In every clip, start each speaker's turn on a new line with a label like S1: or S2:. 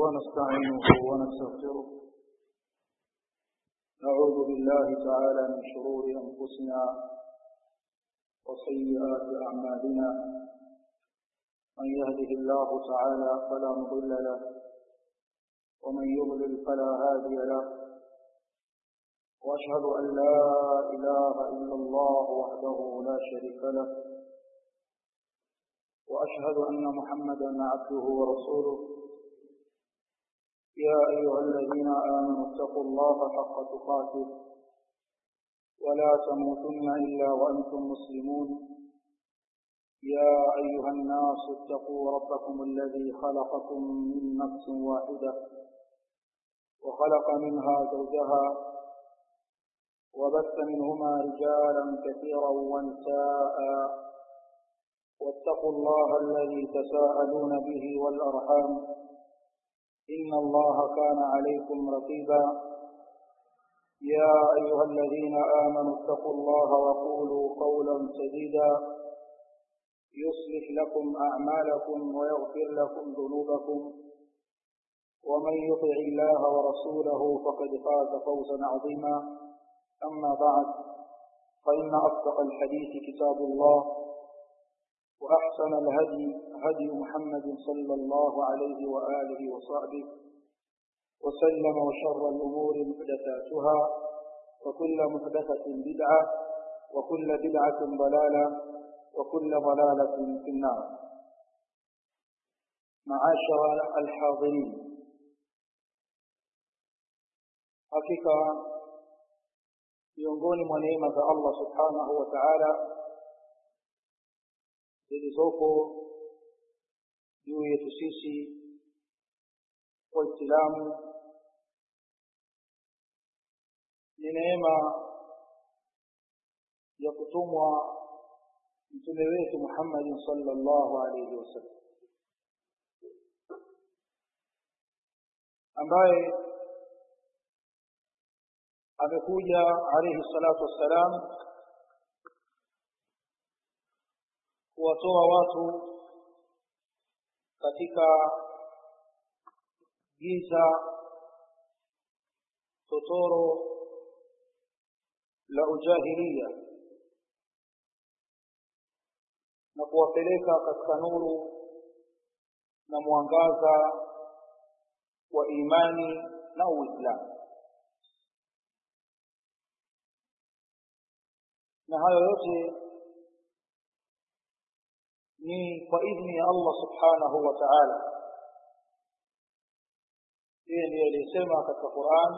S1: ونستعينه ونستغفره نعوذ بالله تعالى من شرور أنفسنا وسيئات أعمالنا من يهده الله تعالى فلا مضل له ومن يضلل فلا هادي له وأشهد أن لا إله إلا الله وحده لا شريك له وأشهد أن محمدا عبده ورسوله يا أيها الذين آمنوا اتقوا الله حق تقاته ولا تموتن إلا وأنتم مسلمون يا أيها الناس اتقوا ربكم الذي خلقكم من نفس واحدة وخلق منها زوجها وبث منهما رجالا كثيرا ونساء واتقوا الله الذي تساءلون به والأرحام إن الله كان عليكم رقيبا يا أيها الذين آمنوا اتقوا الله وقولوا قولا سديدا يصلح لكم أعمالكم ويغفر لكم ذنوبكم ومن يطع الله ورسوله فقد فاز فوزا عظيما أما بعد فإن أصدق الحديث كتاب الله وأحسن الهدي هدي محمد صلى الله عليه وآله وصحبه وسلم وشر الأمور محدثاتها وكل محدثة بدعة وكل بدعة ضلالة وكل ضلالة في النار معاشر الحاضرين حقيقة miongoni mwa neema za Allah subhanahu wa ta'ala zilizopo juu yetu sisi waislamu ni neema ya kutumwa mtume wetu Muhammad sallallahu alaihi wasallam ambaye amekuja alayhi salatu wassalam kuwatoa watu katika giza totoro la ujahilia na kuwapeleka katika nuru na mwangaza wa imani na uislamu na hayo yote ni kwa idhni ya Allah subhanahu wa ta'ala yeye ndiye aliyesema katika Qur'an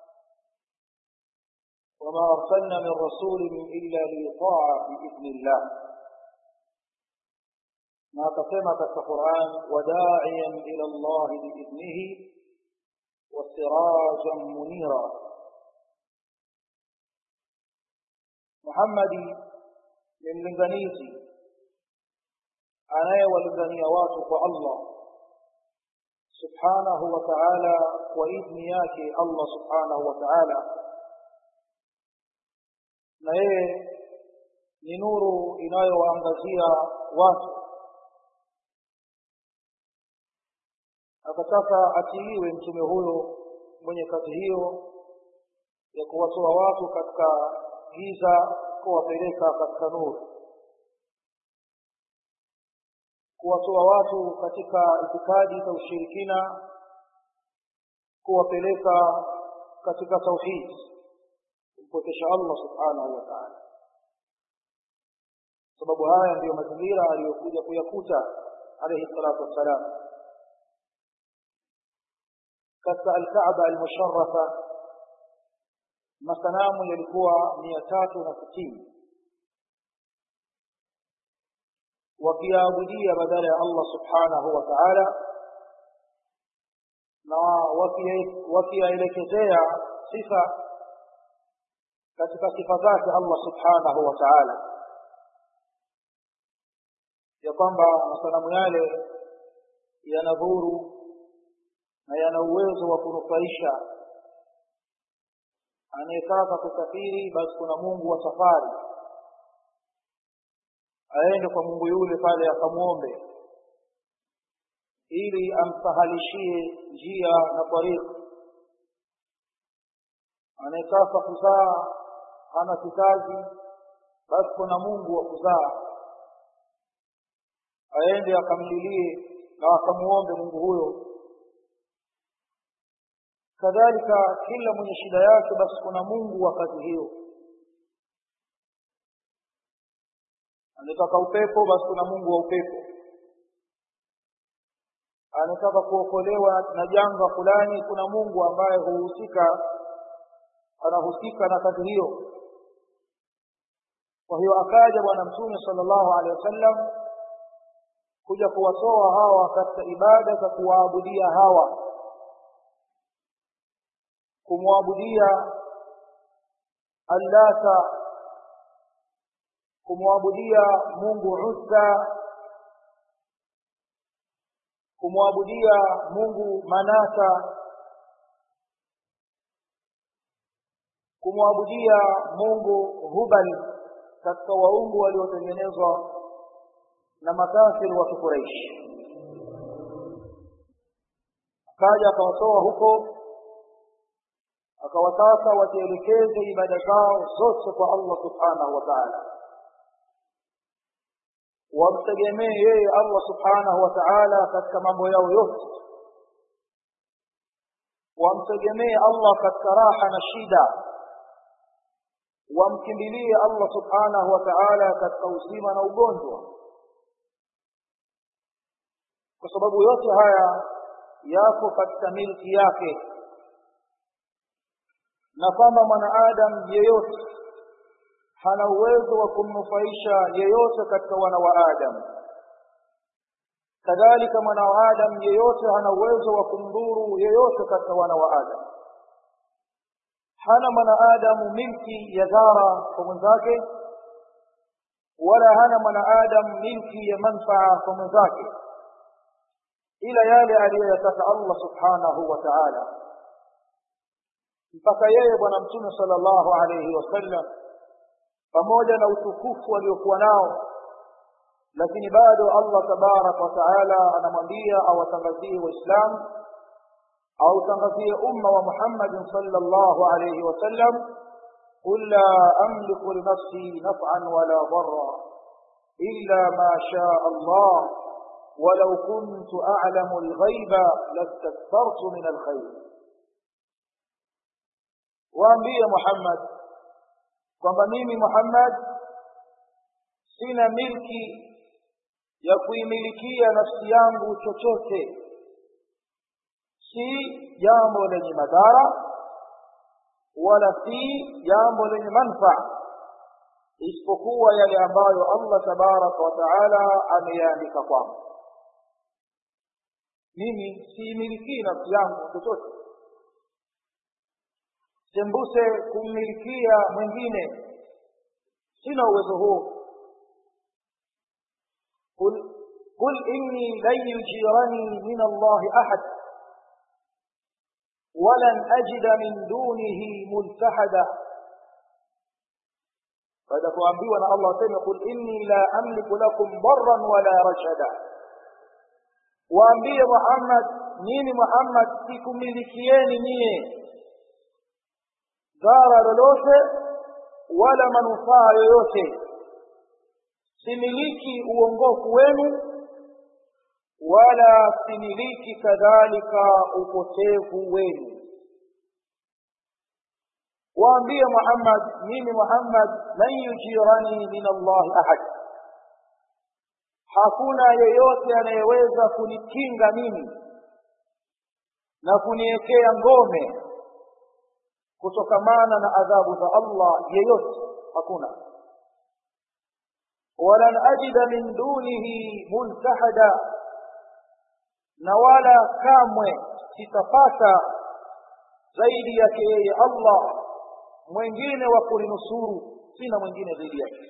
S1: wama arsalna min rasulin illa liyuta'a biidhni Allah na akasema katika Qur'an wada'iyan ila Allah biidhnihi wasirajan munira Muhammadi ni mlinganizi anayewalingania watu kwa Allah subhanahu wa ta'ala kwa idhni yake Allah subhanahu wa ta'ala na yeye ni nuru inayowaangazia watu akataka atiiwe mtume huyo mwenye kazi hiyo ya kuwatoa watu katika giza kuwapeleka katika nuru kuwatoa watu katika itikadi za ushirikina kuwapeleka katika tauhid kumpokesha Allah subhanahu wa ta'ala sababu haya ndiyo mazingira aliyokuja kuyakuta alayhi salatu wassalam katika al-Kaaba al-musharrafa masanamu yalikuwa mia tatu na sitini wakiabudia badala ya Allah subhanahu wa ta'ala na wakiyaelekezea sifa katika sifa zake Allah subhanahu wa ta'ala ya kwamba masanamu yale yana dhuru na yana uwezo wa kunufaisha anayetaka kusafiri basi kuna Mungu wa safari aende kwa Mungu yule pale akamwombe ili amsahalishie njia na tariq anayetaka kuzaa hana kizazi basi kuna mungu wa kuzaa aende akamlilie na akamuombe mungu huyo kadhalika kila mwenye shida yake basi kuna mungu wa kazi hiyo anataka upepo basi kuna mungu wa upepo anataka kuokolewa na janga fulani kuna mungu ambaye huhusika anahusika na kazi hiyo kwa hiyo akaja bwana mtume sallallahu alaihi wasallam kuja kuwatoa hawa katika ibada za kuwaabudia hawa kumwabudia allata kumwabudia mungu uzza kumwabudia mungu manata kumwabudia mungu hubal katika waungu waliotengenezwa na makafiri wa kikuraishi akaja akawatoa huko akawataka wazielekeze ibada zao zote kwa allah subhanahu wa taala wamtegemee yeye allah subhanahu wa taala katika mambo yao yote wamtegemee allah katika raha na shida wamkimbilie allah subhanahu wa taala katika uzima na ugonjwa kwa sababu yote haya yako katika milki yake na kwamba mwanaadamu yeyote hana uwezo wa kumnufaisha yeyote katika wana wa adamu kadhalika mwana wa adamu yeyote hana uwezo wa kumdhuru yeyote katika wana wa adamu hana mwanaadamu milki ya dhara kwa mwenzake wala hana mwanaadamu milki ya manfaa kwa mwenzake ila yale aliyoyataka allah subhanahu wa taala mpaka yeye bwana mtume sala llahu alaihi wasallam pamoja na utukufu aliokuwa nao lakini bado allah tabaraka wataala anamwambia awatangazie waislamu autangazie umma wa muhammadin sala llahu alaihi wasallam قل لا أملك لنفسي نفعا ولا ضرا إلا ما شاء الله ولو كنت أعلم الغيب لاستكثرت من الخير waambie muhammad kwamba mimi muhammad sina milki ya kuimilikia nafsi yangu chochote si jambo lenye madhara wala si jambo lenye manfaa isipokuwa yale ambayo allah tabaraka wa taala ameyaandika kwangu mimi siimilikii nafsi yangu chochote sembuse kummilikia mwingine sina uwezo huo قل قل إني لن يجيرني من الله أحد ولن أجد من دونه ملتحدا baada ya kuambiwa na allah aseme qul inni la amliku lakum darran wala rashada waambie muhammad mimi muhammad sikumilikieni nyie dhara lolote wala manufaa yoyote similiki uongofu wenu wala similiki kadhalika upotevu wenu waambie muhammad mimi muhammad lan yujirani min allahi ahad hakuna yeyote anayeweza kunikinga mimi na kuniwekea ngome kutokamana na adhabu za allah yeyote hakuna walan ajida min dunihi multahada na wala kamwe sitapata zaidi yake yeye allah mwingine wa kulinusuru sina mwingine zaidi yake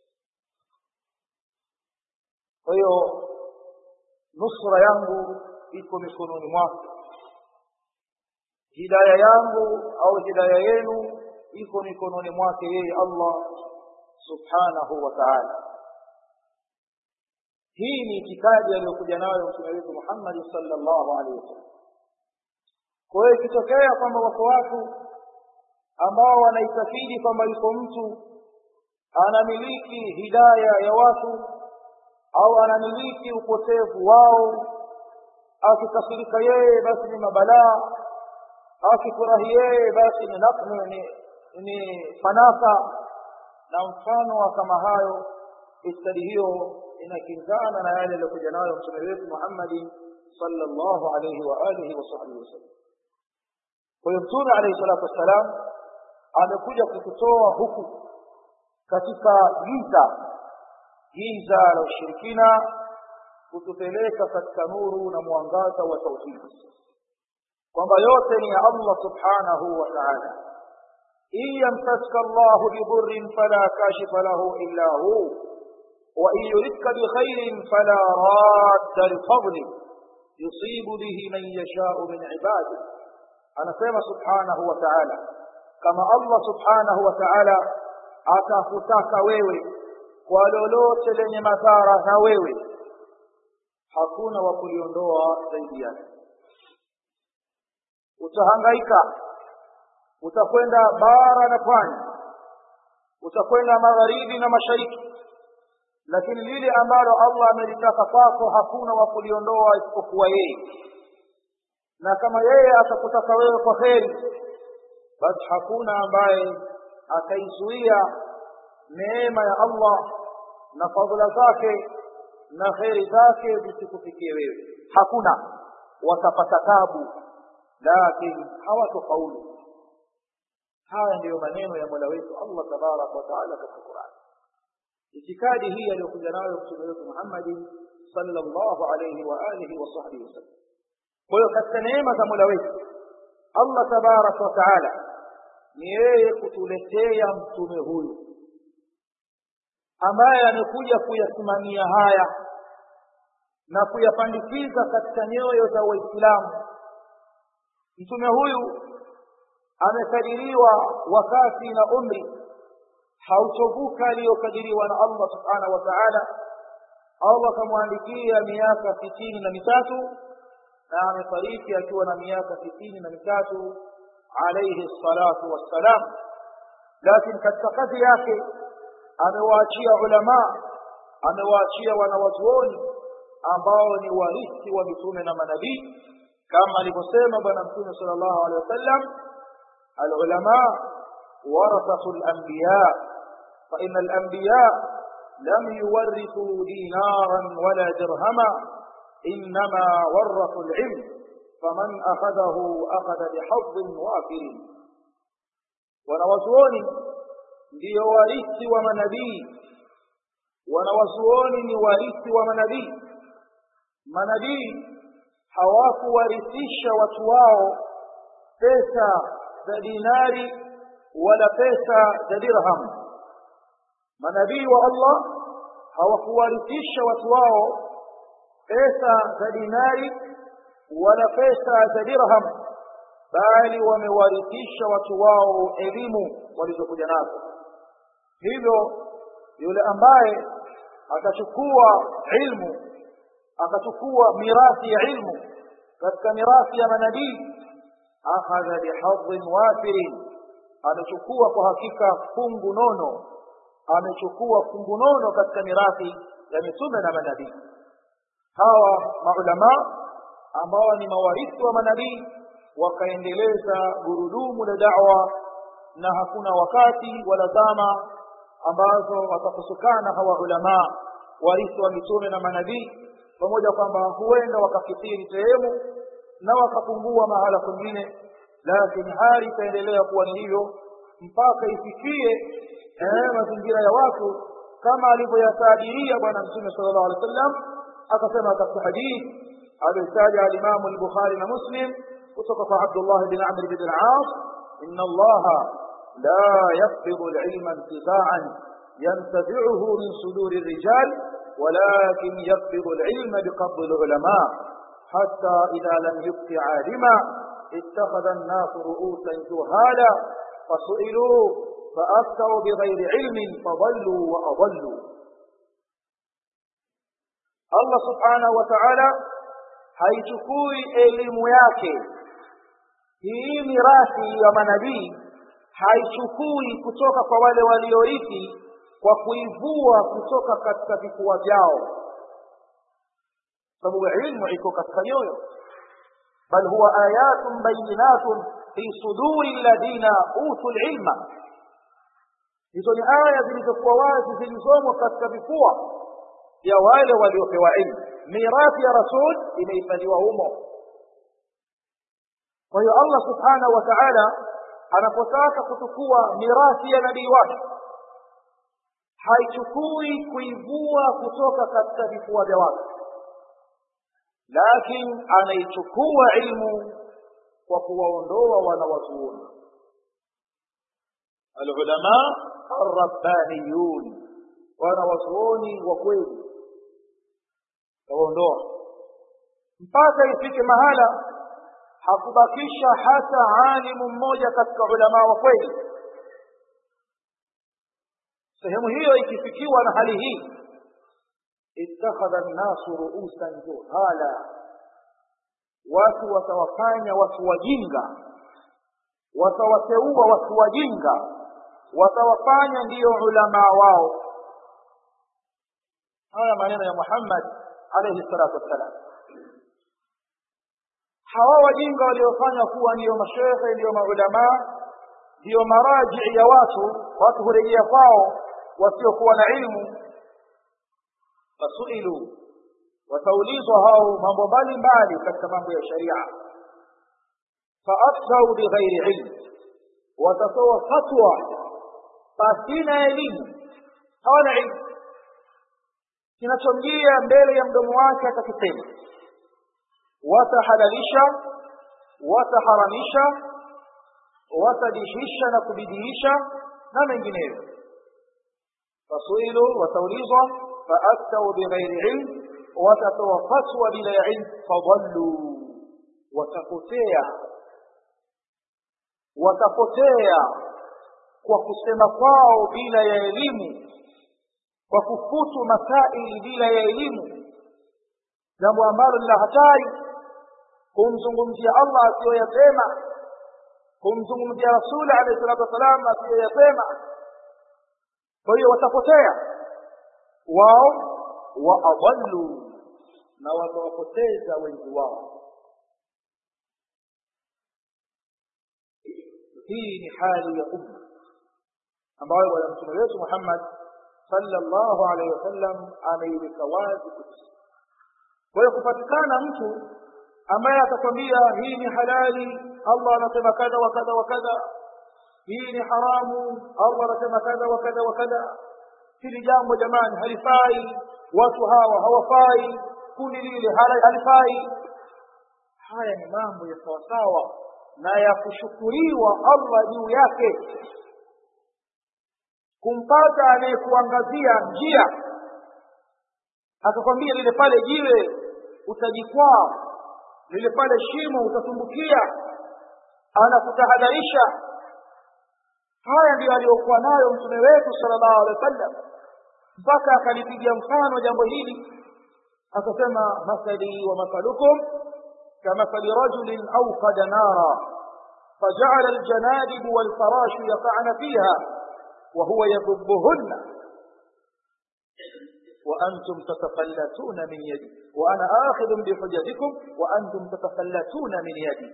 S1: kwa hiyo nusra yangu iko mikononi mwake hidaya yangu au hidaya yenu iko mikononi mwake yeye allah subhanahu wa taala hii ni itikadi aliyokuja nayo mtume wetu muhammadi salllahu alehi wasallam kwa hiyo ikitokea kwamba wako watu ambao wanaitakidi kwamba yuko mtu anamiliki hidaya ya watu au anamiliki upotevu wao akikasirika yeye basi ni mabalaa akifurahi yeye basi ni naknu ni, ni fanaka na mfano wa kama hayo istadi hiyo inakinzana na yale aliyokuja nayo mtume wetu muhammadi sallallahu alaihi wa alihi wa sahbihi wasallam kwa hiyo mtume alaihi salatu wassalam amekuja kututoa huku katika giza giza la ushirikina kutupeleka katika nuru na mwangaza wa tauhidi kwamba yote ni ya allah subhanahu wa taala in yamsaska llahu bidurrin fala kashifa lahu illa hu وإن يردك بخير فلا راد لفضله يصيب به من يشاء من عباده أنا سيما سبحانه وتعالى كما الله سبحانه وتعالى atakutaka wewe kwa lolote lenye madhara na wewe hakuna wa kuliondoa zaidi yake utahangaika utakwenda bara na pwani utakwenda magharibi na mashariki lakini lile ambalo allah amelitaka kwako hakuna wa kuliondoa isipokuwa yeye na kama yeye atakutaka wewe kwa kheri basi hakuna ambaye ataizuia neema ya allah na fadhila zake na kheri zake zisikufikie wewe hakuna watapata tabu lakini hawatofaulu haya ndiyo maneno ya mola wetu allah tabaraka wataala katika qurani itikadi hii aliyokuja nayo mtume wetu muhammadi sallallahu alaihi wa alihi wa sahbihi wasallam kwa hiyo katika neema za mola wetu allah tabaraka wa taala ni yeye kutuletea mtume huyu ambaye amekuja kuyasimamia haya na kuyapandikiza katika nyoyo za waislamu mtume huyu amekadiriwa wakati na umri hautovuka aliyokadiriwa na allah subhanahu wa taala allah akamwandikia miaka sitini na mitatu na amefariki akiwa na miaka sitini na mitatu alaihi salatu wassalam lakini katika kazi yake amewaachia ulamaa amewaachia wanawazuoni ambao ni warithi wa mitume na manabii kama alivyosema bwana mtume sal llahu alehi wasallam alulamaa warathatu lanbiya faina alanbiya lam yuwarithuu dinaran wala dirhama inma warathu lilm faman akhadhahu akhadha bihadhin wafirin wanawazuoni ndiyo warithi wa manabii wanawazuoni ni warithi wa manabii manabii hawakuwarithisha watu wao pesa za dinari wala pesa za dirham manabii wa allah hawakuwarithisha watu wao pesa za dinari wala pesa za dirham bali wamewarithisha watu wao elimu walizokuja nazo hivyo yule ambaye akachukua ilmu akachukua mirathi ya ilmu katika mirathi ya manabii akhadha bihadhin wafirin amechukua kwa hakika fungu nono amechukua fungu nono katika mirathi ya mitume na manabii hawa maulamaa ambao ni mawarithi wa manabii wakaendeleza gurudumu la da'wa na hakuna wakati wala zama ambazo watakusukana hawa ulamaa warithi wa mitume na manabii pamoja kwamba huenda wakakithiri sehemu na wakapungua mahala kwingine lakini hali itaendelea kuwa ni hivyo mpaka ifikie eh, mazingira ya watu kama alivyoyataadiria bwana mtume sala llahu alehi wa sallam akasema katika hadithi aliyotaja alimamu lbukhari na muslim kutoka kwa abdullah bin amr bin al-as inna allaha la yaqbidu al-ilma intiza'an yantazi'uhu min suduri الرجال ولكن يقبض العلم بقبض العلماء حتى إذا لم يبق عالما اتخذ الناس رؤوسا جهالا فسئلوا فأفتوا بغير علم فضلوا وأضلوا allah subhanahu wa taala haichukui elimu yake hii mirathi ya manabii haichukui kutoka kwa wale waliorithi kwa kuivua kutoka katika vifua vyao sababu ilmu iko katika nyoyo bal huwa ayatun bayinatun fi suduri alladhina utu lilma hizo ni aya zilizokuwa wazi zilizomo katika vifua vya wale waliopewa ilmu mirathi ya rasul imehifadhiwa humo kwa hiyo allah subhanahu wa taala anapotaka kuchukua mirathi ya nabii wake haichukui kuivua kutoka katika vifua vya watu lakini anaichukua ilmu kwa kuwaondoa wanawazuoni alulama arrabbaniyun wanawazuoni wa kweli waondoa mpaka ifike mahala hakubakisha hata alimu mmoja katika ulamaa wa kweli sehemu hiyo ikifikiwa na hali hii ittakhadha nnasu ruusan juhala watu watawafanya watu wajinga watawateua watu wajinga watawafanya ndiyo ulamaa wao haya maneno ya muhammad alaihi salatu wassalam hawa wajinga waliofanya kuwa ndiyo mashekhe ndiyo maulamaa ndiyo marajii ya watu watu hurejea kwao wasiokuwa na ilmu fasuilu wataulizwa hao mambo mbalimbali katika mambo ya sharia faaftau bighairi ilmu watatoa fatwa pasina elimu hawana ilmu kinachomjia mbele ya mdomo wake atakisema watahalalisha wataharamisha watadihisha na kubidiisha na mengineyo fasuilu wataulizwa faaftau bighairi ilm watatoa fatwa bila ya ilm fadalluu watapotea watapotea kwa kusema kwao bila ya elimu kwa kufutu masaili bila ya elimu jambo ambalo ni la hatari kumzungumzia allah asiyoyasema kumzungumzia rasuli alayhi salatu wassalam asiyoyasema kwa hiyo watapotea wao waadallu na watawapoteza wengi wao hii ni hali ya umma ambayo bwana mtume wetu muhammad sallallahu alaihi wasallam ameiweka wazi kabisa kwa hiyo kupatikana mtu ambaye atakwambia hii ni halali allah anasema kadha wa kadha wa kadha hii ni haramu allah anasema kadha wa kadha wa kadha hili jambo jamani halifai watu hawa hawafai kundi lile halifai haya ni mambo ya sawasawa na ya kushukuriwa allah juu yake kumpata anayekuangazia njia akakwambia lile pale jiwe utajikwaa lile pale shimo utatumbukia anakutahadharisha haya ndiyo aliyokuwa nayo mtume wetu sallallahu alaihi wasallam mpaka akalipigia mfano jambo hili akasema mathali wa mathalukum kamathali rajulin awqada nara فجعل الجنادب والفراش يقعن فيها وهو يذبهن وأنتم تتفلتون من يدي وأنا آخذ بحجتكم وأنتم تتفلتون من يدي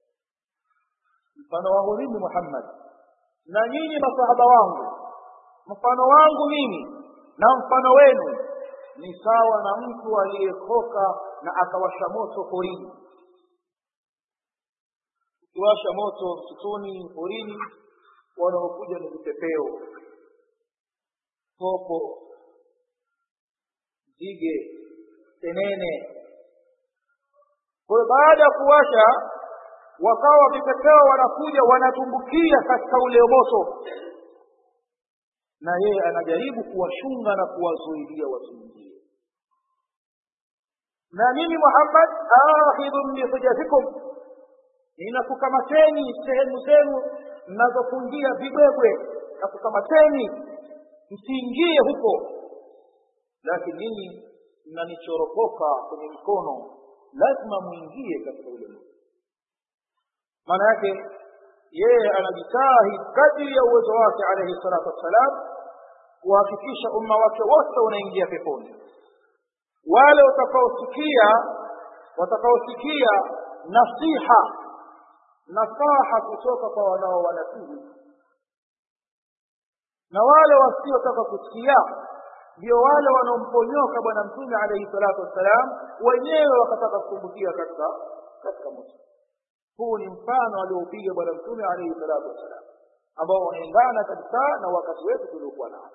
S1: mfano wangu mimi muhammad na nyinyi masahaba wangu mfano wangu mimi na mfano wenu ni sawa na mtu aliyekoka na akawasha moto porini ukiwasha moto msituni porini wanaokuja ni vipepeo popo nzige tenene kwa hiyo baada ya kuwasha wakawa vipepeo wanakuja wanatumbukia katika ule moto na yeye anajaribu kuwashunga na kuwazuilia wasiingie na mimi muhammad akhidhun bihujatikum ninakukamateni sehemu zenu mnazofungia vibwebwe nakukamateni msiingie huko lakini ninyi mnanichoropoka kwenye mikono lazima muingie katika ule moto maana yake yeye anajitahidi kadri ya uwezo wake alayhi salatu wassalam kuhakikisha umma wake wote unaingia peponi wale watakaosikia watakaosikia nasiha nasaha kutoka kwa wanao wanasihi na wale wasiotaka kusikia ndio wale wanaomponyoka bwana mtume alayhi salatu wassalam wenyewe wakataka kutumbukia katika katika moto huu ni mfano alioupiga bwana mtume alayhi salatu wassalam ambao unaendana kabisa na wakati wetu tuliokuwa nao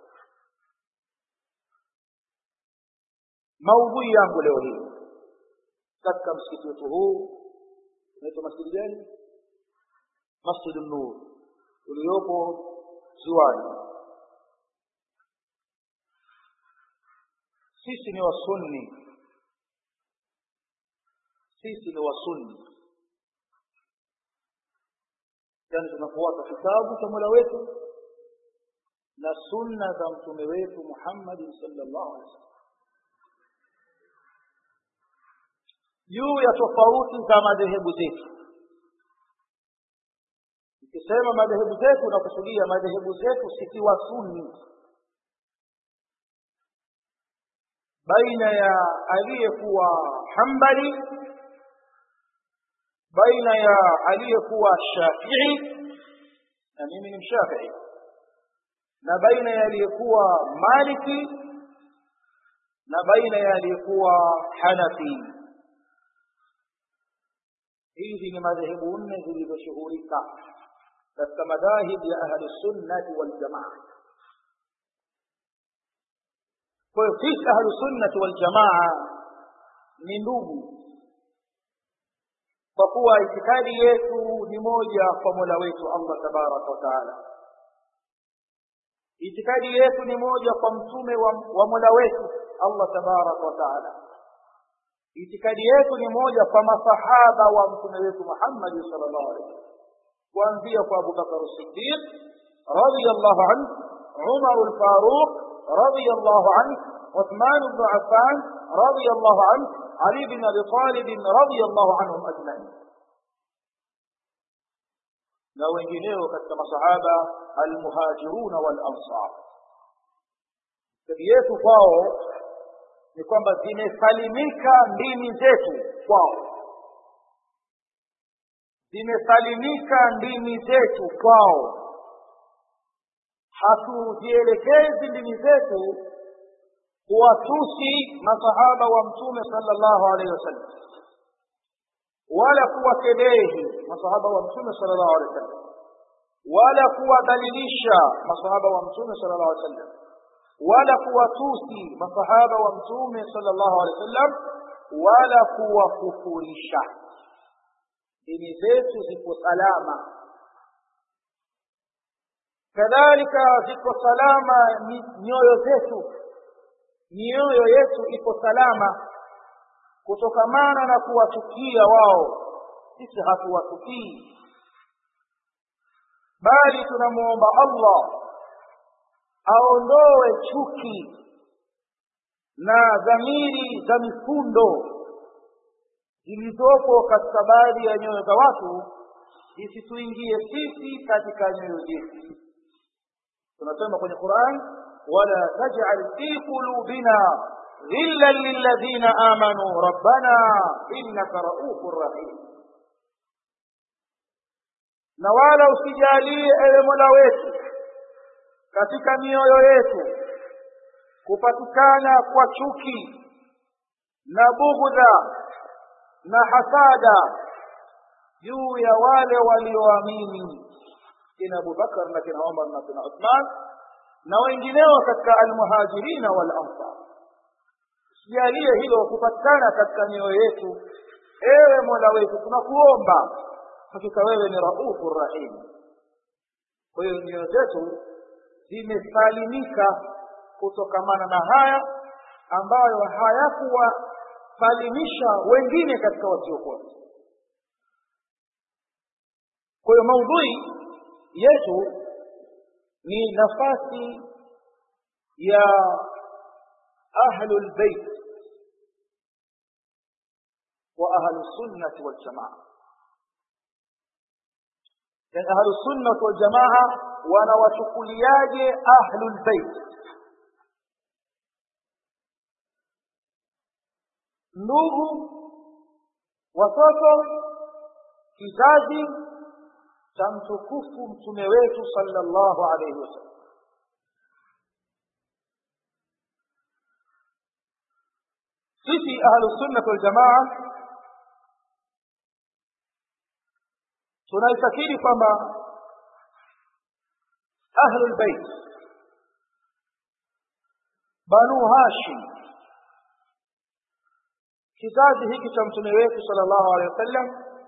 S1: maudhui yangu leo hii katika msikiti wetu huu unaitwa masjidi gani masjid nur uliopo ziwani sisi ni wasunni sisi ni wasunni yani tunafuata kitabu cha mola wetu na sunna za mtume wetu muhammadin sallallahu alaihi wasallam juu ya tofauti za madhehebu zetu ukisema madhehebu zetu unakusudia madhehebu zetu sikiwa sunni baina ya aliyekuwa hambali baina ya aliyekuwa shafii na mimi ni mshafii na baina ya aliyekuwa maliki na baina ya aliyekuwa hanafi hizi ni madhehebu nne zilizoshughulika katika madhahib ya ahli sunnati waljamaa kwa hiyo sisi ahlu sunnati waljamaa ni ndugu kwa kuwa itikadi yetu ni moja kwa mola wetu allah tabaraka wa taala itikadi yetu ni moja kwa mtume wa, wa mola wetu allah tabaraka wa taala itikadi yetu ni moja kwa masahaba wa mtume wetu muhammadi salllahu alaihi wasallam kuanzia kwa abubakar siddiq radiallahu anhu umaru lfaruq رضي الله عنه عثمان بن عفان رضي الله عنه علي بن ابي طالب رضي الله عنهم اجمعين na wengineo katika masahaba almuhajiruna walansar tabi yetu kwao ni kwamba zimesalimika ndimi zetu kwao zimesalimika ndimi zetu kwao hatuzielekezi ndimi zetu kuwatusi masahaba wa mtume sallallahu alaihi wasallam wala kuwakebehi masahaba wa mtume sallallahu alaihi wasallam wala kuwadhalilisha masahaba wa mtume sallallahu alaihi wasallam wala kuwatusi masahaba wa mtume sallallahu alaihi wasallam wala kuwakufurisha dini zetu ziko salama kadhalika ziko salama nyoyo zetu mioyo yetu iko salama kutokamana na kuwachukia wao sisi hatuwatukii bali tunamwomba allah aondoe chuki na dhamiri za mifundo zilizopo katika baadhi ya nyoyo za watu zisituingie sisi katika nyoyo zetu tunasema kwenye quran wala tajal fi qulubina ghillan lilladhina amanu rabbana innaka raufur rahim na wala usijalie ewe mola wetu katika mioyo yetu kupatikana kwa chuki na bughdha na hasada juu ya wale walioamini kina abubakar na kina umar na kina uthman na wengineo katika almuhajirina wal ansar usijalie hilo kupatikana katika mioyo yetu ewe mola wetu tunakuomba hakika wewe ni raufu rahim kwa hiyo nyoyo zetu zimesalimika kutokamana na haya ambayo hayakuwasalimisha wengine katika wasiokuwa kwa hiyo maudhui yetu ni nafasi ya ahlul bait wa ahlusunnati waljamaa yani ahlusunnati waljamaa wanawachukuliaje ahlulbeit ndugu watoto kizazi cha mtukufu mtume wetu sallallahu alaihi wasallam sisi ahlusunnati waljamaa tunaitakidi kwamba ahlulbeit banu hashim kizazi hiki cha mtume wetu sallallahu alaihi wasallam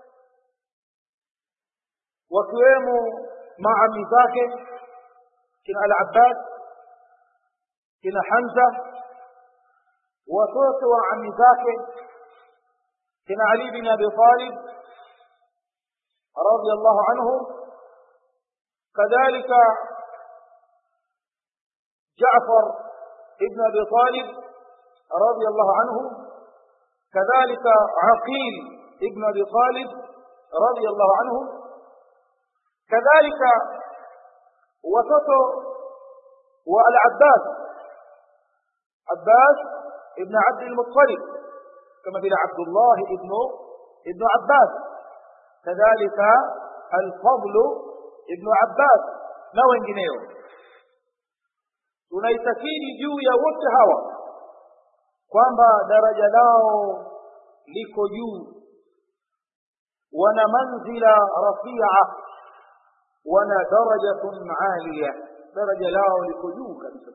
S1: wakiwemo maami zake kina al-abbas kina hamza watoto wa ami zake kina ali bin abi talib radiyallahu anhu kadhalika جعفر ابن ابي طالب رضي الله عنه كذلك عقيل ابن ابي طالب رضي الله عنه كذلك وسطه والعباس عباس ابن عبد المطلب كما بين عبد الله ابن ابن عباس كذلك الفضل ابن عباس na wengineo tunaitakidi juu ya wote hawa kwamba daraja lao liko juu wana manzila rafia wana darajatun aliya daraja lao liko juu kabisa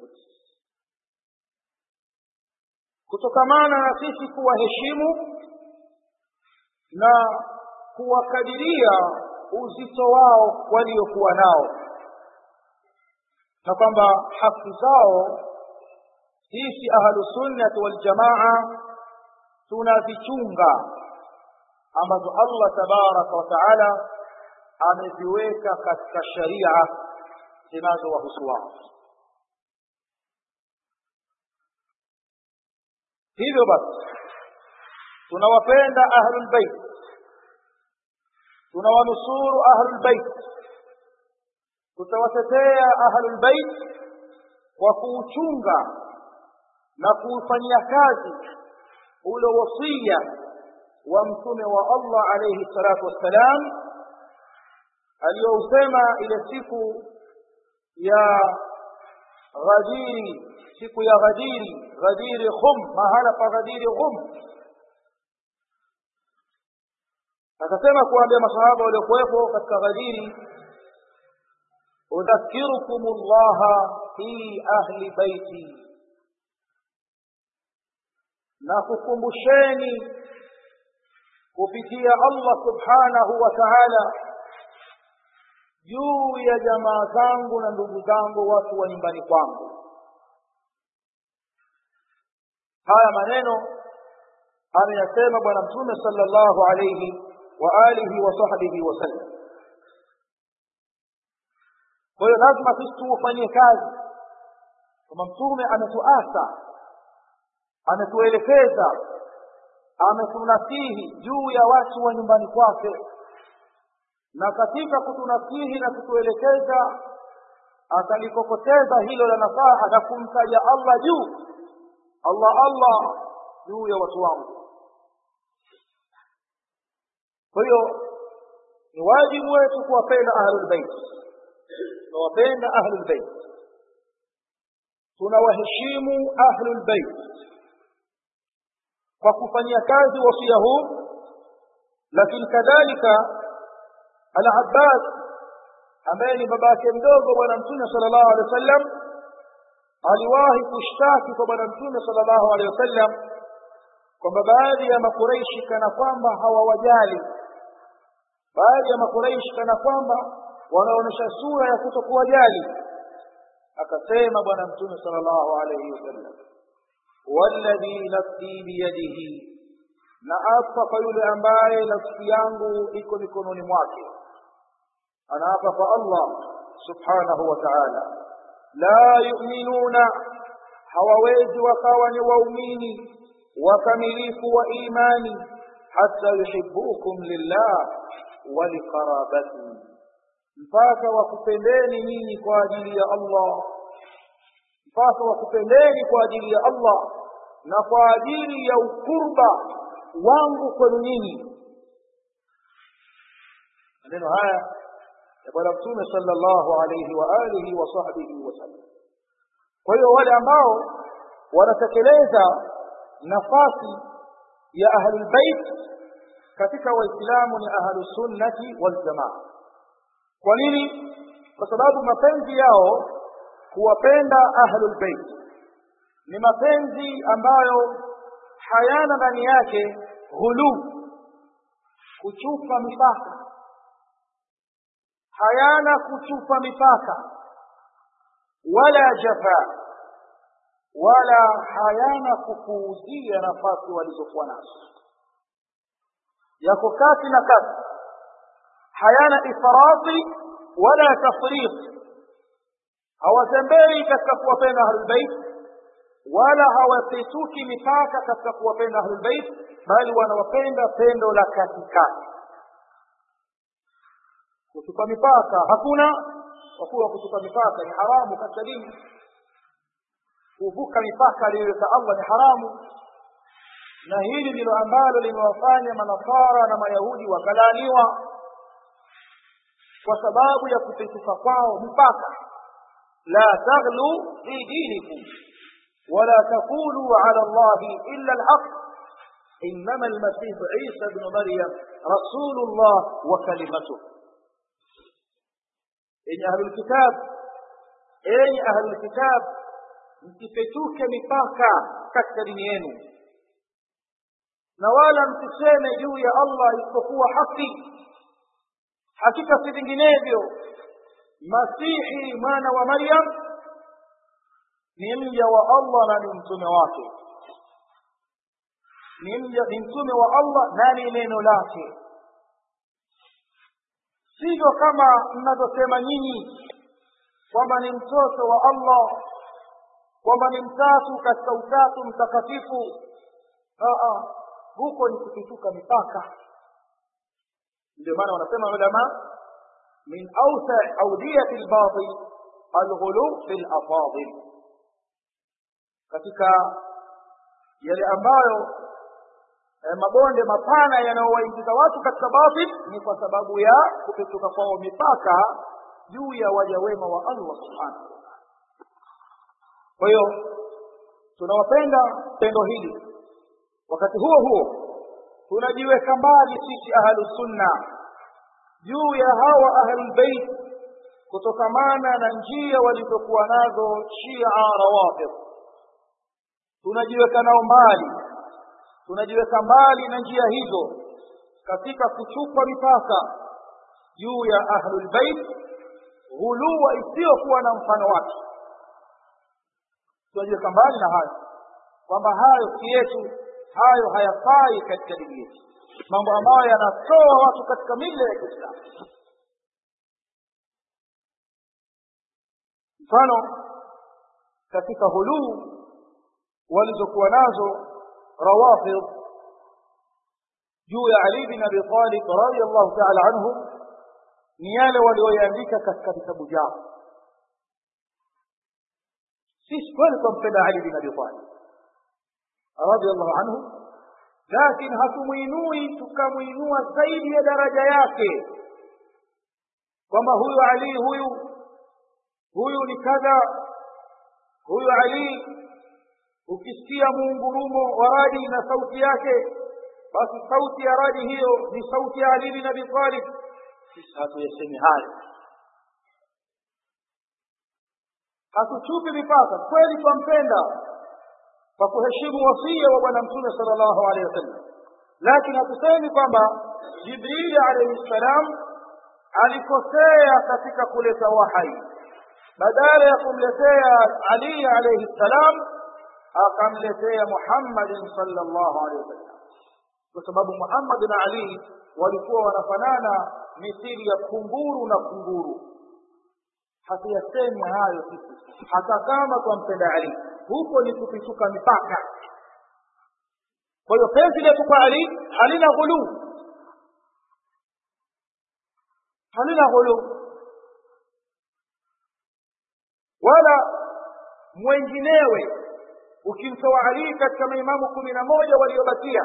S1: kutokamana na sisi kuwaheshimu na kuwakadiria uzito wao waliokuwa nao na kwamba haki zao sisi ahlusunnati waljamaa tunazichunga ambazo allah tabaraka wa taala ameziweka katika sharia zinazowahusu wao hivyo basi tunawapenda ahlulbeit tunawanusuru ahlulbeit tutawatetea ahlulbeit kwa kuuchunga na kuufanyia kazi ule wasia wa mtume wa allah alaihi salatu wassalam aliyousema ile siku ya ghadiri siku ya ghadiri ghadiri khum mahala pa ghadiri khum akasema kuambia masahaba waliokuwepo katika ghadiri udhakirukum llaha fi ahli baiti na kukumbusheni kupitia allah subhanahu wa taala juu ya jamaa zangu na ndugu zangu watu wa nyumbani kwangu haya maneno ameyasema bwana mtume sallallahu alayhi wa alihi wa sahbihi wasallam kwa hiyo lazima sisi tuufanyie kazi kama mtume ametuasa ametuelekeza ametunasihi juu ya watu wa nyumbani kwake na katika kutunasihi na kutuelekeza akalikokoteza hilo la nasaha na kumtaja allah juu allah allah juu ya watu wangu kwa hiyo ni wajibu wetu kuwapenda ahlulbeit tunawapenda ahlulbeit tunawaheshimu ahlulbeit kwa kufanyia kazi wasia huu lakini kadhalika al-abbas ambaye ni baba yake mdogo bwana mtume sallallahu alaihi wasallam aliwahi kushtaki kwa bwana mtume sallallahu alaihi wasallam kwamba baadhi ya makureishi kana kwamba hawawajali baadhi ya makureishi kana kwamba wanaonyesha sura ya kutokuwajali akasema bwana mtume sallallahu alaihi wasallam walladhi nafsi biyadihi na apa kwa yule ambaye nafsi yangu iko mikononi mwake anaapa kwa allah subhanahu wa ta'ala la yu'minuna hawawezi wakawa ni waumini wakamilifu wa imani hatta yuhibbukum lillah wa liqarabati mpaka wakupendeni nyinyi kwa ajili ya Allah mpaka wakupendeni kwa ajili ya Allah na kwa ajili ya ukurba wangu kwenu nyinyi maneno haya ya bwana mtume sallallahu alayhi wa alihi wa sahbihi wasallam kwa hiyo wale ambao wanatekeleza nafasi ya ahlul bait katika waislamu ni ahlus sunnati wal jamaa kwa nini kwa sababu mapenzi yao kuwapenda ahlul bait ni mapenzi ambayo hayana ndani yake ghulu kuchupa mipaka hayana kuchupa mipaka wala jafa wala hayana kupuuzia nafasi walizokuwa nazo yako kati na kati hayana ifrati wala tafriq hawatembei katika kuwapenda ahlulbeit wala hawapituki mipaka katika kuwapenda ahlulbeit bali wanawapenda pendo la katikati kutupa mipaka hakuna kwa kuwa kutupa mipaka ni haramu katika dini kuvuka mipaka aliyoweka allah ni haramu na hili ndilo ambalo limewafanya manasara na mayahudi wakalaaniwa kwa sababu ya kupituka kwao mipaka la taghlu fi dinikum wala taqulu ala allahi illa alhaq إنما المسيح عيسى بن مريم رسول الله وكلمته إن أهل الكتاب إن أهل الكتاب msipetuke mipaka katika dini yenu na wala msiseme juu ya allah isipokuwa haki hakika si vinginevyo masihi mwana wa maryam ni mja wa allah na ni mtume wake ni mja ni mtume wa allah na ni neno lake sivyo kama mnavyosema nyinyi kwamba ni mtoto wa allah kwamba ni mtatu katika utatu mtakatifu huko ni kupituka mipaka ndio maana wanasema ulama min awsa audiyati lbatil alghulu fi lafadil katika yale ambayo eh, mabonde mapana yanayowaingiza watu katika batil ni kwa sababu ya kupituka kwao mipaka juu ya waja wema wa allah subhanahu wataala kwa hiyo tunawapenda pendo hili wakati huo huo tunajiweka mbali sisi ahlusunna juu ya hawa ahlulbeit kutokamana na njia walizokuwa nazo shia rawafid tunajiweka nao mbali tunajiweka mbali na njia hizo katika kuchupa mipaka juu ya ahlulbeit ghuluwa isiyokuwa na mfano wake tunajiweka mbali na hayo kwamba hayo si yetu hayo hayafai katika dini yetu mambo ambayo yanatoa watu katika mila ya kiislamu mfano katika huluu walizokuwa nazo rawafid juu ya ali bin abi talib radiallahu taala anhu ni yale walioyaandika katika vitabu vyao sisi kweli twampenda ali bin abi talib radiallahu anhu lakini hatumwinui tukamwinua zaidi ya daraja yake kwamba huyu ali huyu huyu ni kadha huyu ali ukisikia muungurumo wa radi na sauti yake basi sauti ya radi hiyo ni sauti ya ali bin abi talib sisi hatuyasemi hayo hatuchupi mipaka kweli twampenda kwa kuheshimu wasia wa bwana mtume sala llahu alehi wasallam lakini hatusemi kwamba jibrili alaihi ssalam alikosea katika kuleta wahai badala ya kumletea ali alaihi ssalam akamletea muhammadin sala llahu alehi wasallam kwa sababu muhammad na ali walikuwa wanafanana mithili ya kunguru na kunguru hatuyasemi hayo sisi hata kama twampenda ali huko ni kupituka mipaka kwa hiyo penzi letu kwa ali halina ghuluu halina ghuluu wala mwenginewe ukimtoa ali katika maimamu kumi na moja waliobakia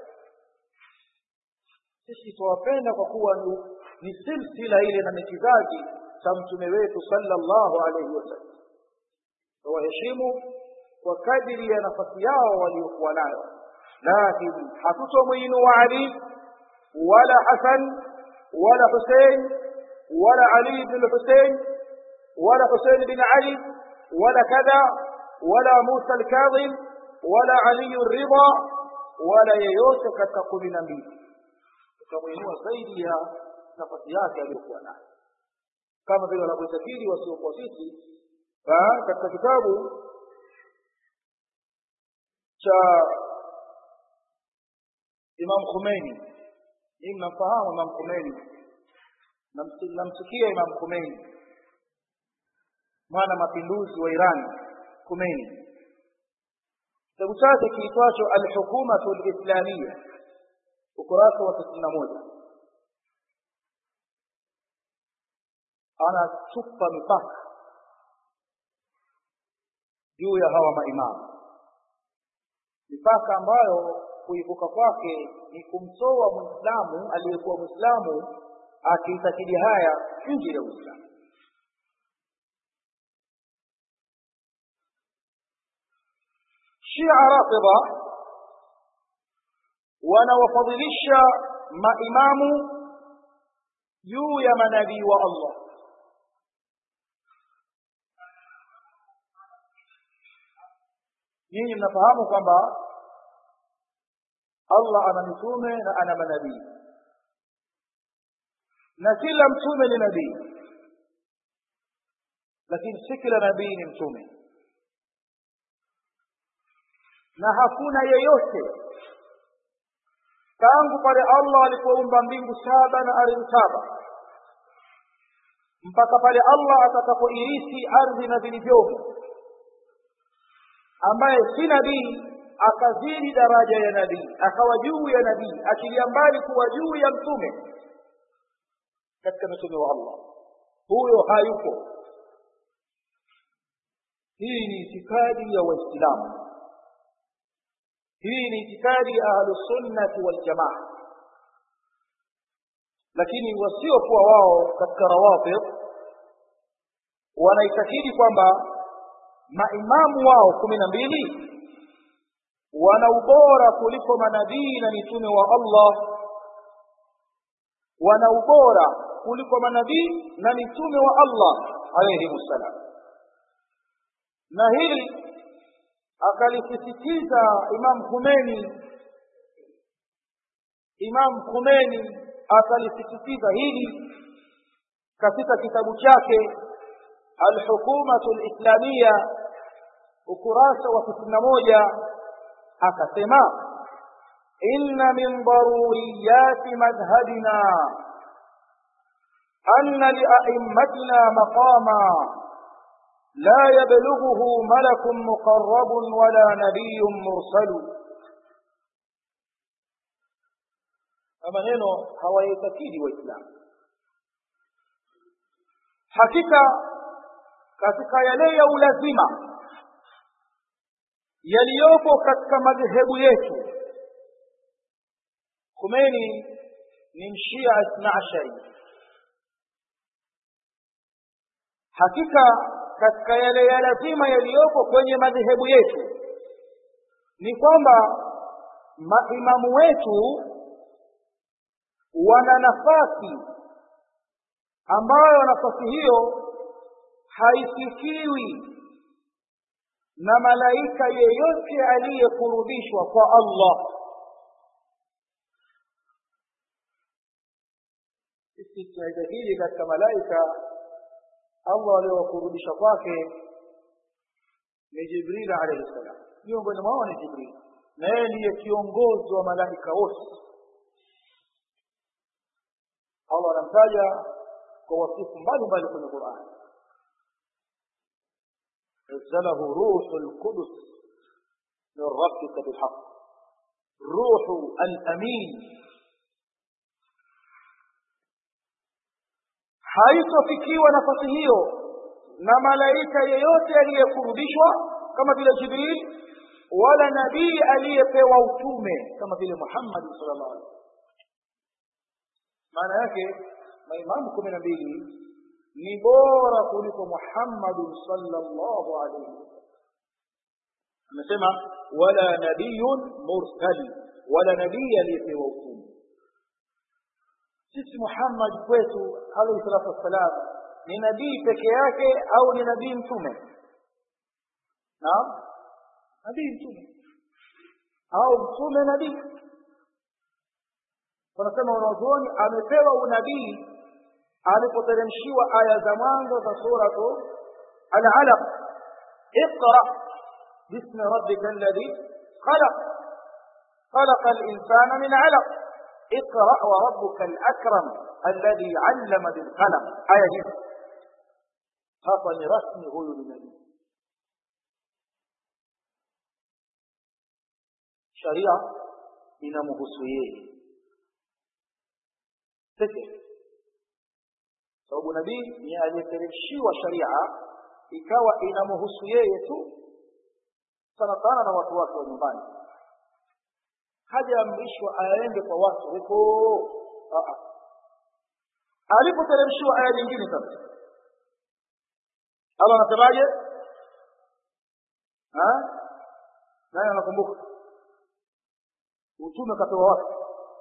S1: sisi twawapenda kwa kuwa ni, ni silsila ile na ni kizazi cha mtume wetu sallallahu alaihi wasallam waheshimu kwa kadiri ya nafasi yao waliokuwa nayo lakini hatutomwinua ali wala hasan wala husein wala ali bin husein wala husein bin ali wala kadha wala musa alkadhim wala ali ridha wala yeyote katika kumi na mbili tukamwinua zaidi ya nafasi yake aliyokuwa nayo kama vile wanavyoitakidi wasiokuwa sisi katika kitabu cha Imam Khomeini hii mnamfahamu Imam Khomeini namsikia Imam Khomeini mwana mapinduzi wa Iran Khomeini kitabu chake kiitwacho Al-Hukumatu Al-Islamiyya ukurasa wa tisini na moja anatupa mipaka juu ya hawa maimamu mipaka ambayo kuivuka kwake ni kumtoa mwislamu aliyekuwa mwislamu akiitakidi haya nje ya uislamu shia rafidha wanawafadhilisha maimamu juu ya manabii wa allah nyinyi mnafahamu kwamba allah ana mitume na ana manabii na kila mtume ni nabii lakini si kila nabii ni mtume na hakuna yeyote tangu pale allah alipoumba mbingu saba na ardhi saba mpaka pale allah atakapoirisi ardhi na vilivyomo ambaye si nabii akazidi daraja ya nabii akawa juu ya nabii achilia mbali kuwa juu ya mtume katika mitume wa allah huyo hayupo hii ni itikadi ya waislamu hii ni itikadi ya ahlusunnati waljamaa lakini wasiokuwa wao katika rawafid wanaitakidi kwamba maimamu wao kumi na mbili wana ubora kuliko manabii na mitume wa allah wana ubora kuliko manabii na mitume wa allah alaihim ssalam na hili akalisisitiza imam khumeni imam khumeni akalisisitiza hili katika kitabu chake alhukumatu lislamiya ukurasa wa tisini na moja akasema inna min daruriyati madhhabina anna liaimmatina maqama لا يبلغه ملك مقرب ولا نبي مرسل maneno hawaitakidi waislamu hakika katika yale ya ulazima yaliyopo katika madhehebu yetu kumeni ni mshia isna ashari hakika katika yale ya lazima yaliyopo kwenye madhehebu yetu ni kwamba maimamu wetu wana nafasi ambayo nafasi hiyo haifikiwi na malaika yeyote aliyekurudishwa kwa allah sisi tunaitakidi katika malaika allah aliyowakurudisha kwake ni jibril alaihi ssalam miongoni mwao ni jibril na yeye ndiye kiongozi wa malaika wote allah anamtaja kwa wasifu mbalimbali kwenye qurani نزله روح القدس من ربك بالحق ruhu al-amin haitofikiwa nafasi hiyo na malaika yeyote aliyekurudishwa kama vile jibril wala nabii aliyepewa utume kama vile muhammadi sallallahu alaihi wasallam maana yake maimamu kumi na mbili ni bora kuliko muhammadin sallallahu alaihi wasallam amesema wala nabiyun mursali wala nabii aliyepewa utume sisi muhammad kwetu alaihi salatu wassalam ni nabii peke yake au ni nabii mtume naam nabii mtume au mtume nabii wanasema wanazuoni amepewa unabii alipoteremshiwa aya za mwanzo za suratu al-alaq iqra bismi rabbika alladhi khalaq خلق الإنسان من علق اقرأ وربك الأكرم الذي علم بالقلم آية دي hapa ni rasmi huyu ni nabii sharia inamhusu yeye pekee sababu nabii ni aliyeteremshiwa sharia ikawa inamhusu yeye tu sana sana na watu wake wa nyumbani hajaamrishwa aende kwa watu huko alipoteremshiwa aya nyingine sasa Allah anasemaje? Nani anakumbuka? Utume katoa wapi?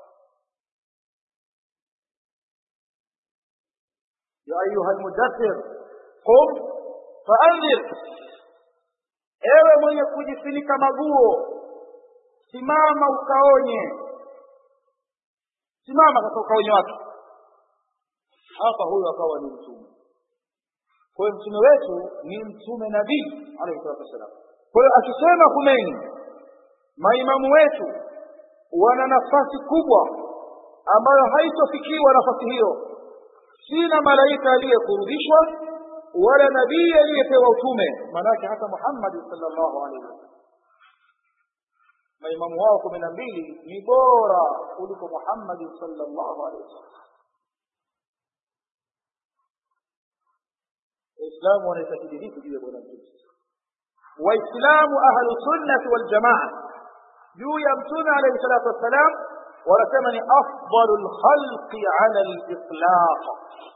S1: Ya ayuha almudaththir qum faanzir, ewe mwenye kujifunika maguo, simama ukaonye. Simama katika ukaonye wake. Hapa huyo akawa ni mtume. kwa hiyo mtume wetu ni mtume nabii alayhi salatu wassalam kwa hiyo akisema Khomeini maimamu wetu wana nafasi kubwa ambayo haitofikiwa nafasi hiyo si na malaika aliyekurudishwa wala nabii aliyepewa utume maanake hata Muhammad sallallahu alaihi wasallam maimamu wao kumi na mbili ni bora kuliko Muhammad sallallahu alaihi wasallam waislamu wanaitakidi vipi juu ya bwana mtume waislamu ahlu sunnati wal jamaa juu ya mtume alayhi salatu wassalam wanasema ni afdalu lkhalqi ala litlaq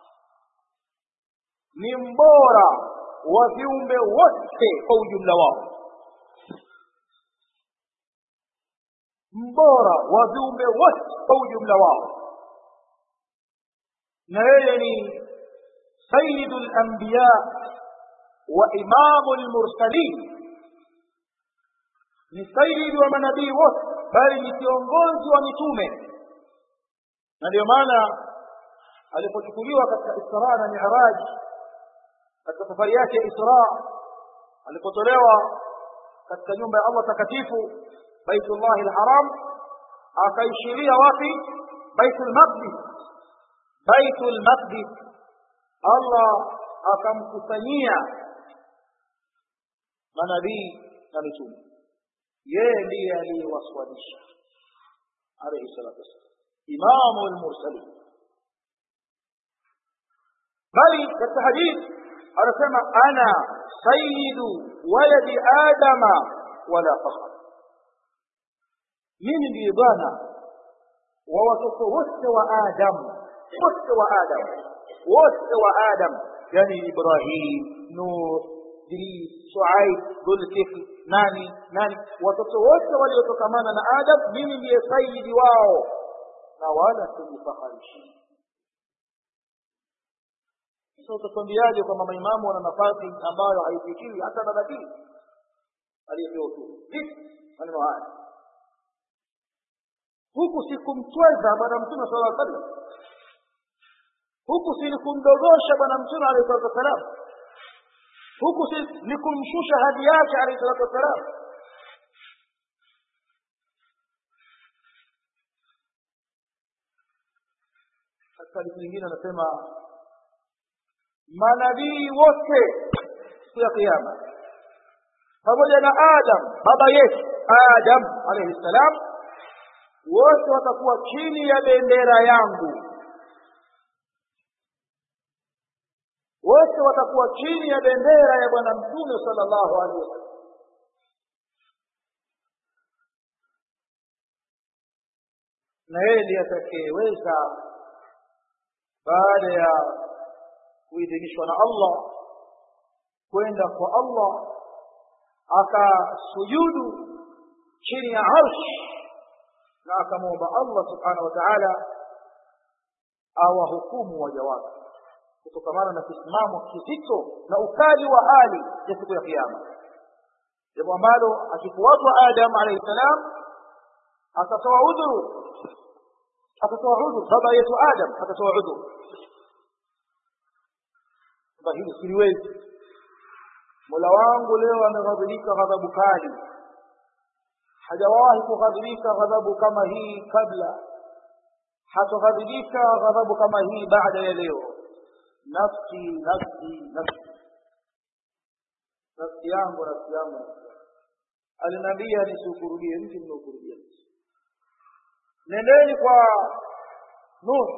S1: ni mbora wa viumbe wote kwa ujumla wao mbora wa viumbe wote kwa ujumla wao na yeye ni سيد الأنبياء وإمام المرسلين ni saidi wa manabii wote bali ni kiongozi wa mitume na ndio maana alipochukuliwa katika isra na miraj katika safari yake ya isra alipotolewa katika nyumba ya allah takatifu baitullahi lharam akaishiria wapi baitul maqdis baitul maqdis Allah akamkusanyia manabii na mitume yeye ndiye aliyewaswalisha alayhi salatu wassalam imamu almursalin bali katika hadithi anasema ana sayyidu waladi adama wala fakhr mimi ndiye bwana wa watoto wote wa adamu wote wa adamu wote wa adam yani ibrahim nuh idris shuaib dhulkifl nani nani watoto wote waliotokamana na adam mimi ndiye sayidi wao na wala sijifaharishi sasa utakwambiaje kwamba maimamu wana nafasi ambayo haifikiri hata na nabii aliyepewa utume vipi maneno haya huku sikumtweza bwana mtume sala llaw sallam huku si ni kumdogosha bwana mtume alayhi salatu wassalam huku si ni kumshusha hadhi yake alayhi salatu wassalam katika hadithi nyingine anasema manabii wote siku ya kiyama pamoja na adam baba yetu adam alayhi salam wote watakuwa chini ya bendera yangu wote watakuwa chini ya bendera ya bwana mtume sallallahu alaihi wasallam na yeye ndiye atakayeweza baada ya kuidhinishwa na Allah kwenda kwa Allah akasujudu chini ya arsh na akamwomba Allah subhanahu wa ta'ala awahukumu waja wake kutokamana na kisimamo kizito na ukali wa hali ya siku ya kiyama jambo ambalo akifuatwa Adam alayhi salam atatoa udhuru atatoa udhuru baba yetu Adam atatoa udhuru kwamba hili siliwezi mola wangu leo ameghadhibika ghadhabu kali hajawahi kughadhibika ghadhabu kama hii kabla hatoghadhibika ghadhabu kama hii baada ya leo nafsi nafsi nafsi nafsi yangu nafsi yangu aliniambia nisiukurudie mtu nimeukurudia mtu nendeni kwa nuh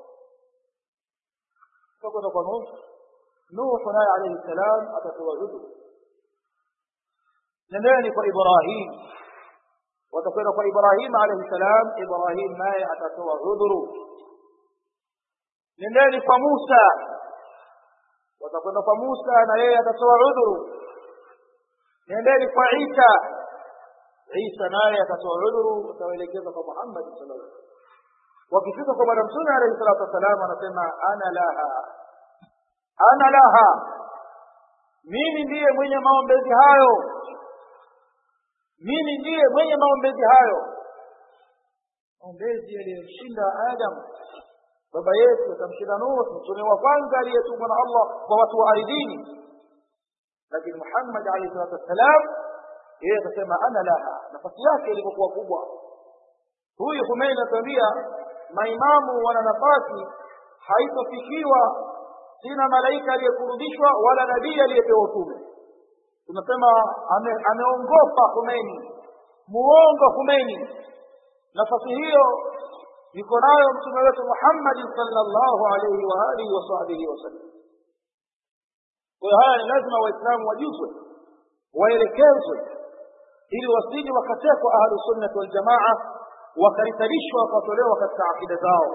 S1: kwenda kwa nuh nuh naye alayhi salam atatoa udhuru nendeni kwa ibrahim watakwenda kwa ibrahim alayhi salam ibrahim naye atatoa udhuru nendeni kwa musa watakwenda kwa musa na yeye atatoa udhuru nendeni kwa isa isa naye atatoa udhuru watawaelekeza kwa muhammad sallallahu alaihi wasallam wakifika kwa bwana mtume alayhi salatu wassalam anasema ana laha ana laha mimi ndiye mwenye maombezi hayo mimi ndiye mwenye maombezi hayo maombezi yaliyomshinda adam baba yetu akamshinda nuh mtume wa kwanza aliyetumwa na allah kwa watu wa ardhini lakini muhammad alayhi salatu wassalam yeye akasema ana laha nafasi yake ilivyokuwa kubwa huyu humeini anatuambia maimamu wana nafasi haitofikiwa sina malaika aliyekurudishwa wala nabii aliyepewa utume tunasema ame, ameongopa Khomeini muongo Khomeini nafasi hiyo yuko nayo mtume wetu Muhammad sallallahu alaihi wa alihi wa sahbihi wasallam kwa hiyo haya ni lazima waislamu wajuzwe waelekezwe ili wasije wakatekwa ahlu sunnati wal jamaa wakaritarishwa wakatolewa katika akida zao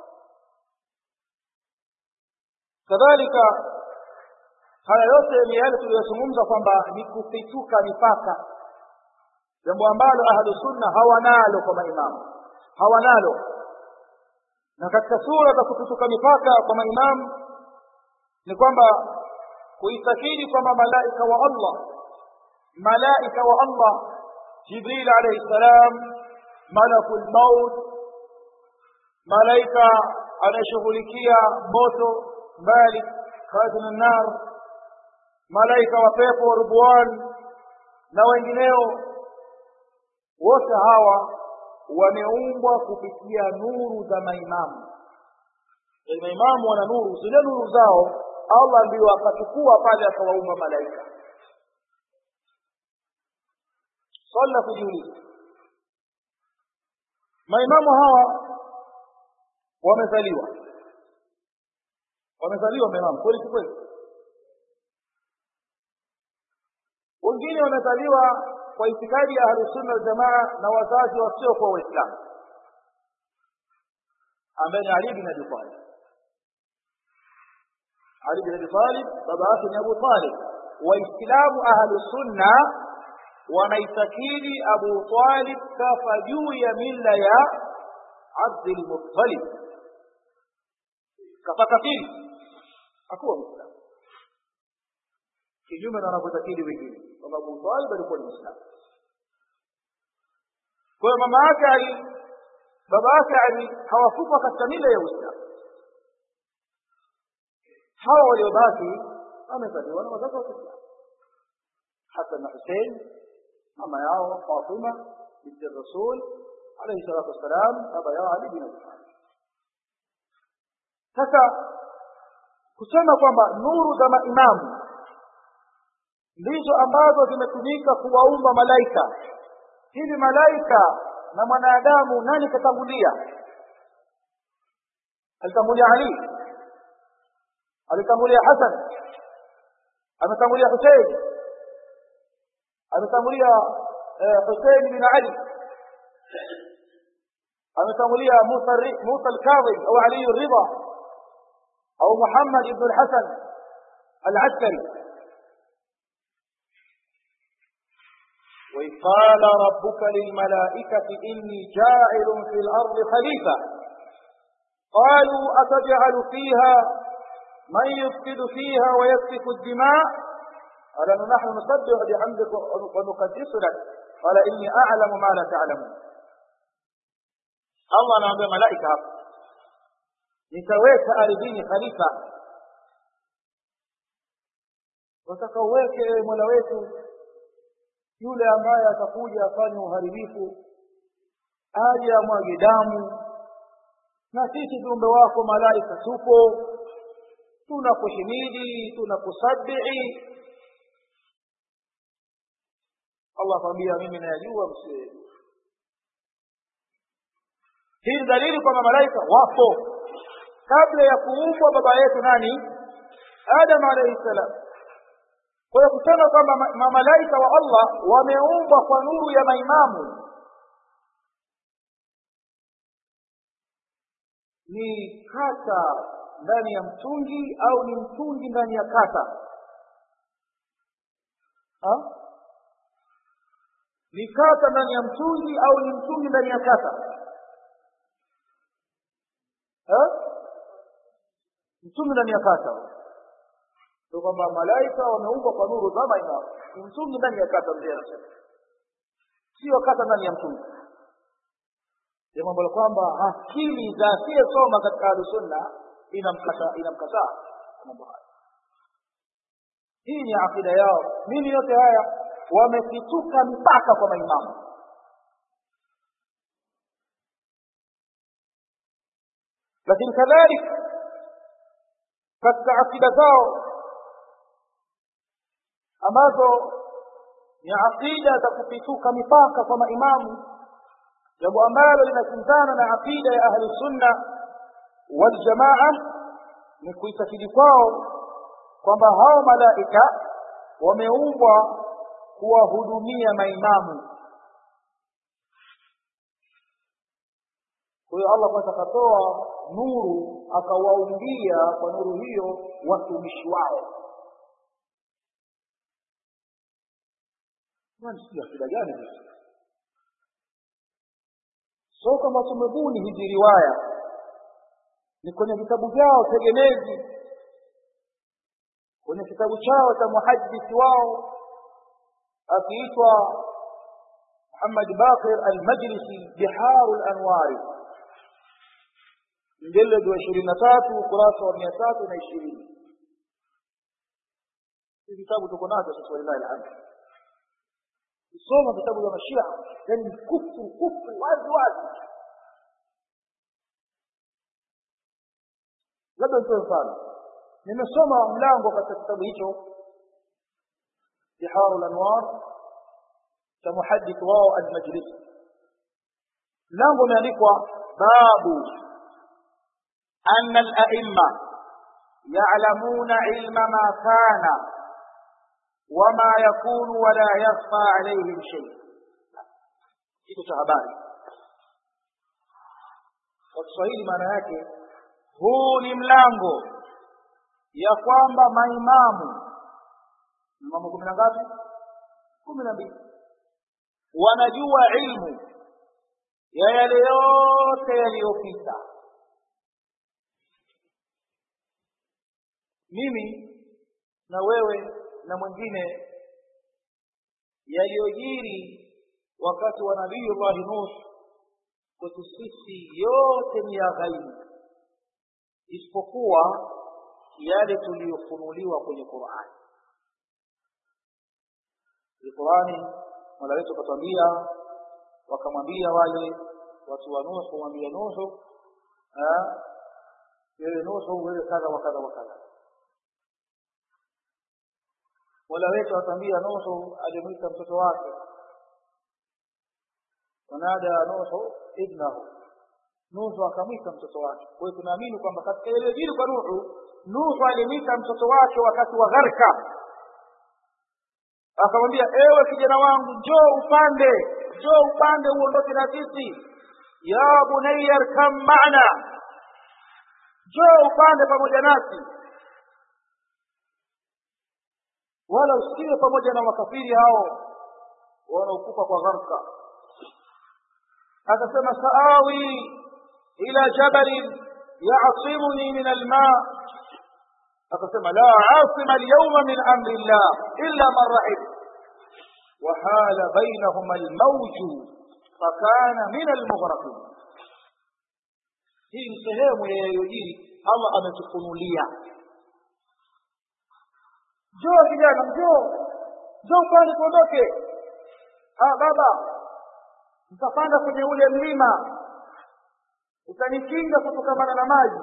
S1: kadhalika haya yote ni yale tuliyozungumza kwamba ni kupituka mipaka jambo ambalo ahlu sunna hawanalo kwa maimamu hawanalo na katika sura za kupituka mipaka kwa maimamu ni kwamba kuitakidi kwamba malaika wa allah malaika wa allah jibril alayhi salam malakul maut malaika anayeshughulikia moto malik khazin nar malaika wa pepo ridwan na wengineo wote hawa wameumbwa kupitia nuru za maimamu maimamu wana nuru zile nuru zao allah ndio akachukua pale akawaumba malaika swali la kujiuliza maimamu hawa wamezaliwa wamezaliwa maimamu kweli si kweli wengine wamezaliwa kwa itikadi ya ahlusunna waljamaa na wazazi wasio kwa waislamu ambaye ni ali bin abi talib ali bin abi talib baba yake ni abu talib waislamu ahlusunna wanaitakidi abu talib kafa juu ya mila ya abdulmuttalib kafa kafiri hakuwa mwislamu kinyume na wanavyotakidi wengine kwamba Abu Talib alikuwa ni Muislamu. Kwa hiyo mama yake Ali, baba yake Ali hawakufwa katika mila ya Uislamu. Hawa waliobaki wamezaliwa na wazazi wa Kiislamu. Hasan na Hussein, mama yao Fatima binti Rasul alayhi salatu wassalam, baba yao Ali bin Abi Talib. Sasa kusema kwamba nuru za maimamu ndizo ambazo zimetumika kuwaumba malaika hivi malaika na mwanadamu nani katangulia alitangulia ali alitangulia hasan ametangulia husein ametangulia husein bin ali ametangulia musa musa alkadhib au ali ridha au muhammad ibn alhasan alaskari وإذ قال ربك للملائكة إني جاعل في الأرض خليفة قالوا أتجعل فيها من يفسد فيها ويسفك الدماء قال نحن نسبح بحمدك ونقدس لك قال إني أعلم ما لا تعلمون الله anaambia malaika hapa nitaweka ardhini khalifa wataka uweke mola wetu yule ambaye atakuja afanye uharibifu aje amwage damu na sisi viumbe wako malaika tupo tunakuhimidi tunakusabihi allah akwambia mimi nayajua msiwe hii ni dalili kwamba malaika wapo kabla ya kuumbwa baba yetu nani adam alaihi salam kwa hiyo kusema kwamba mamalaika wa allah wameumbwa kwa nuru ya maimamu ni kata ndani ya mtungi au ni mtungi ndani ya kata ha? ni kata ndani ya mtungi au ni mtungi ndani ya kata ha? mtungi ndani ya kata ndio kwamba malaika wameumbwa kwa nuru za maimamu ni mtungi ndani ya kata mzee anasema sio kata ndani ya mtungi jambo ambalo kwamba akili za asiyesoma katika ahlusunna inamkataa inamkataa mambo haya hii ni akida yao nini yote haya wamepituka mpaka kwa maimamu lakini kadhalika katika akida zao ambazo ni akida za kupituka mipaka kwa maimamu jambo ambalo linakinzana na aqida ya ahli sunna wal jamaa ni kuitakidi kwao kwamba hao malaika wameumbwa kuwahudumia maimamu kwa hiyo allah kwanza akatoa nuru akawaumbia kwa nuru hiyo watumishi wao sijui akida gani hizi so kama tumebuni hizi riwaya ni kwenye vitabu vyao tegemezi kwenye kitabu chao cha muhadisi wao akiitwa muhammad baqir almajlisi biharu lanwari mjeledi wa ishirini na tatu ukurasa wa mia tatu na ishirini hii vitabu tuko nacho sasa walilahi alhamdu kusoma vitabu vya mashia yani ni kufru kufru wazi wazi labda nitoe mfano nimesoma mlango katika kitabu hicho biharu lanwar cha muhadith wao almajlisi mlango umeandikwa babu أن الأئمة يعلمون علم ما كان وما يكون ولا يخفى عليهم شيء kitu cha habari kwa kiswahili maana yake huu ni mlango ya kwamba maimamu imamu kumi na ngapi kumi na mbili wanajua ilmu ya yale yote yaliyopita mimi na wewe na mwingine yaliyojiri wakati wa nabii llahi nuh kwetu sisi yote ni ya ghaibu isipokuwa yale tuliyofunuliwa kwenye qurani kwenye qurani mola wetu akatwambia wakamwambia wale watu wa nuhu wambia nuhu wewe nuhu wewe kadha wa kadha wa kadha mola wetu atambia nuhu alimwita mtoto wake wanada nuhu ibnahu nuhu akamwita mtoto wake kwa hiyo tunaamini kwamba katika ile dini kwa nuhu nuhu alimwita mtoto wake wakati wa gharka akamwambia ewe kijana wangu njoo upande njoo upande uondoke na sisi ya bunayya arkam maana njoo upande pamoja nasi wala usiwe pamoja na makafiri hao wanaokufa kwa gharka akasema saawi ila jabalin yasimuni min alma akasema la asima alyawma min amri llah illa man rahim وحال بينهما الموج فكان من المغرقين hii ni sehemu ya yaliyojiri allah ametufunulia njoo kijana njoo njoo upande tuondoke ah baba mtapanda kwenye ule mlima utanikinga kutokamana na maji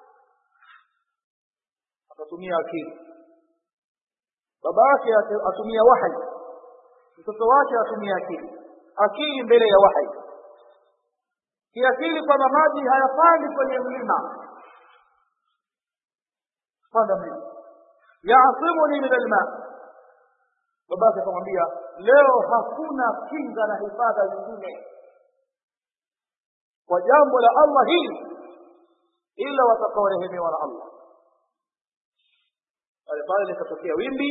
S1: akatumia akili baba yake atumia wahyi mtoto wake atumia akili akili mbele ya wahyi kiakili kwamba maji hayapandi kwenye mlima panda mlima yaasimuni min alma babake akamwambia leo hakuna kinga na hifadha nyingine kwa jambo la allah hili ila watakaorehemewa na allah pale pale likatokea wimbi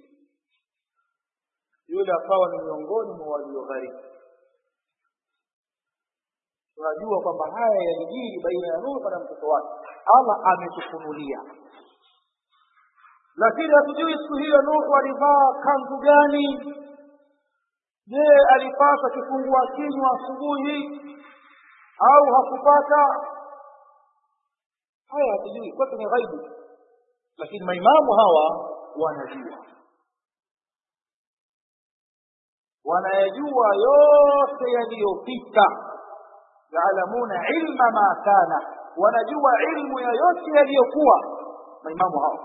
S1: yule akawa ni miongoni mwa waliogharibu tunajua kwamba haya yalijiri baina ya nuhu na mtoto wake allah ametufunulia lakini hatujui siku hiyo nuhu alivaa kanzu gani je alipata kifungua kinywa asubuhi au hakupata haya hatujui kwetu ni ghaibu lakini maimamu hawa wanajua wanayajua yote yaliyopita yaalamuna ilma ma kana wanajua ilmu ya yote yaliyokuwa maimamu hao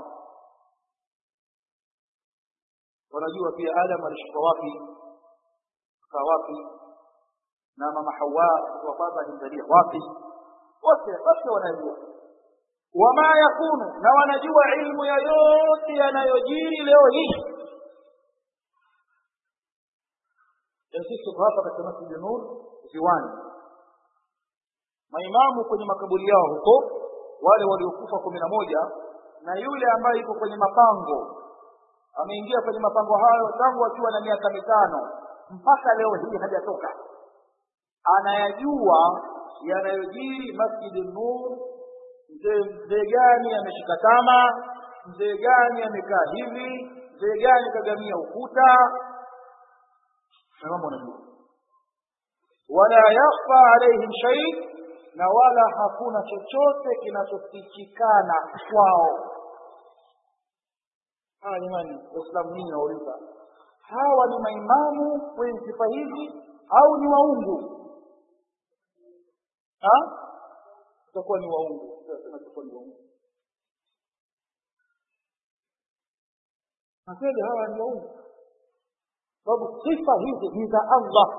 S1: wanajua pia adam alishuka wapi akaa wapi na mama hawa wa kwanza alimzalia wapi wote wote wanajua wama yakunu na wanajua ilmu ya yote yanayojiri leo hii sisi tuko hapa katika masjidi nur ziwani maimamu kwenye makaburi yao huko wale waliokufa kumi na moja na yule ambaye yuko kwenye mapango ameingia kwenye mapango hayo tangu akiwa na miaka mitano mpaka leo hii hajatoka anayajua yanayojiri masjidi nur mzee mzee gani ameshika tama mzee gani amekaa hivi mzee gani kagamia ukuta na mambo anajua wala yakhfa alaihim shay na wala hakuna chochote kinachofichikana kwao haya jamani waislamu nini nauliza hawa ni maimamu wenye sifa hizi au ni waungu utakuwa ni waungu utakuwa ni waungu na kweli hawa ni waungu sababu sifa hizi ni za allah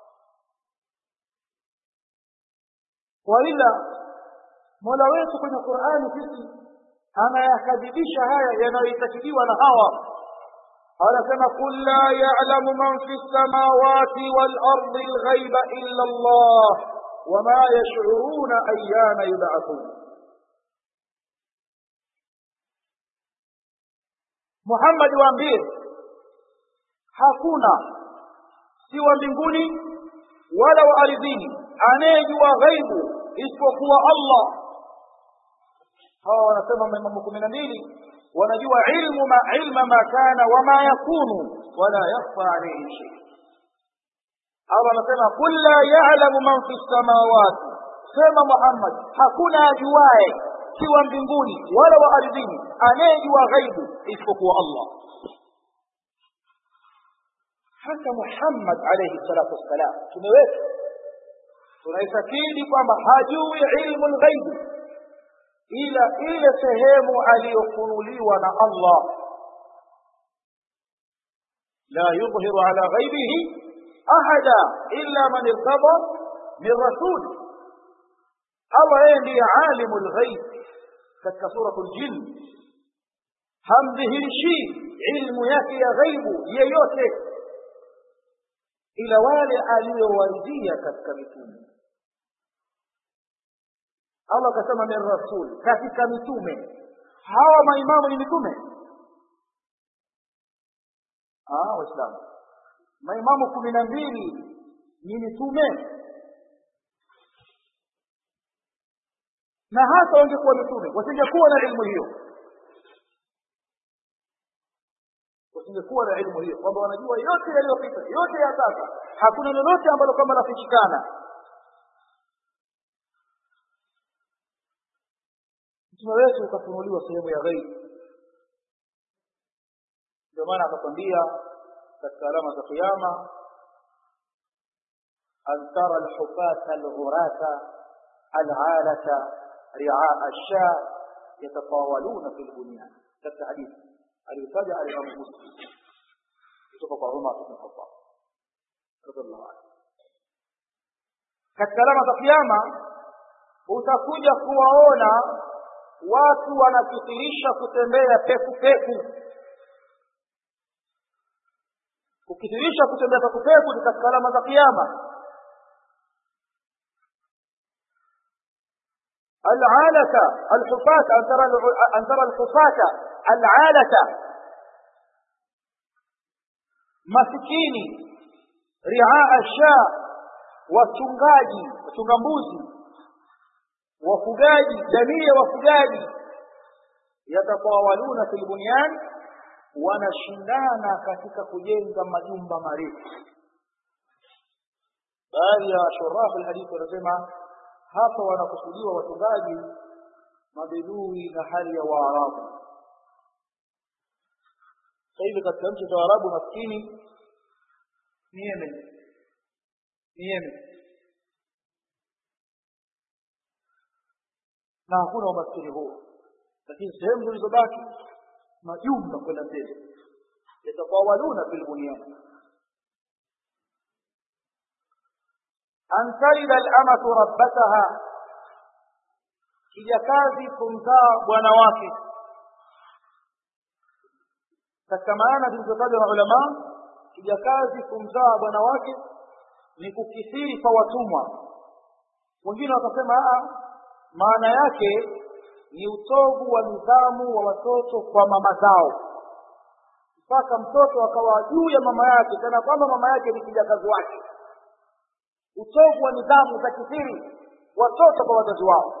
S1: waila mola wetu kwenye qurani sisi anayakadhibisha haya yanayoitakidiwa na hawa anasema qul la ya'lamu man fi samawati wal ardi alghaiba illa Allah wama yash'uruna ayyana yub'athun Muhammad waambie hakuna si wa mbinguni wala wa ardhini anayejua ghaibu isipokuwa Allah hawa wanasema maimamu kumi na mbili wanajua ilmu ma ilma ma kana wama yakunu wala yakhfa alayhi shay Allah anasema qul la ya'lamu man fi samawati sema Muhammad hakuna ajuae siwa mbinguni wala wa ardhini anayejua ghaibu isipokuwa Allah hata Muhammad alayhi salatu wassalam tumeweka tunaitakidi kwamba hajui ilmu lghaibi ila ile sehemu aliyofunuliwa na Allah la yudhiru ala ghaibihi ahada illa man irtada min rasul allah yeye ndiye alimu lghaib katika suratu ljin hamdhihirishii ilmu yake ya ghaibu yeyote ila wale aliyowaridhia katika mitume allah akasema min rasul katika mitume hawa maimamu ni mitume waislamu maimamu kumi na mbili ni mitume na hata wangekuwa mitume wasingekuwa na ilmu hiyo wasingekuwa na ilmu hiyo kwamba wanajua yote yaliyopita yote ya sasa hakuna lolote ambalo kwamba lafichikana mtume wetu ukafunuliwa sehemu ya ghaibu ndio maana akakwambia katika alama za kiyama an tara alhufata alghurata al'alata riaa alsha yatatawaluna fi lbunyan katika hadithi aliyotaja alimamu muslim kutoka kwa umar bn khattab radiallahu anhu katika alama za kiyama utakuja kuwaona watu wanakithirisha kutembea peku peku kukithirisha kutembea peku peku ni katika alama za kiyama العالة الحفاة أن ترى أن ترى الحفاة العالة masikini riaa sha wachungaji wachunga mbuzi wafugaji jamii ya wafugaji yatatawaluna fil bunyan wanashindana katika kujenga majumba marefu baadhi ya shurafu alhadithi wanasema hapa wanakusudiwa wachungaji mabedui na hali ya waarabu sasa hivi katika nchi za waarabu maskini ni yemen ni yemen na hakuna umaskini huo lakini sehemu zilizobaki majumba kwenda mbele yatatawaluna fil bunyan an talida al-amatu rabbataha kijakazi kumzaa bwana wake katika maana zilizotajwa na ulama kijakazi kumzaa bwana wake ni kukithiri kwa watumwa wengine wakasema maana yake ni utovu wa nidhamu wa watoto kwa mama zao mpaka mtoto akawa juu ya mama yake kana kwamba mama yake ni kijakazi wake utovu wa nidhamu za kithiri watoto kwa wazazi wao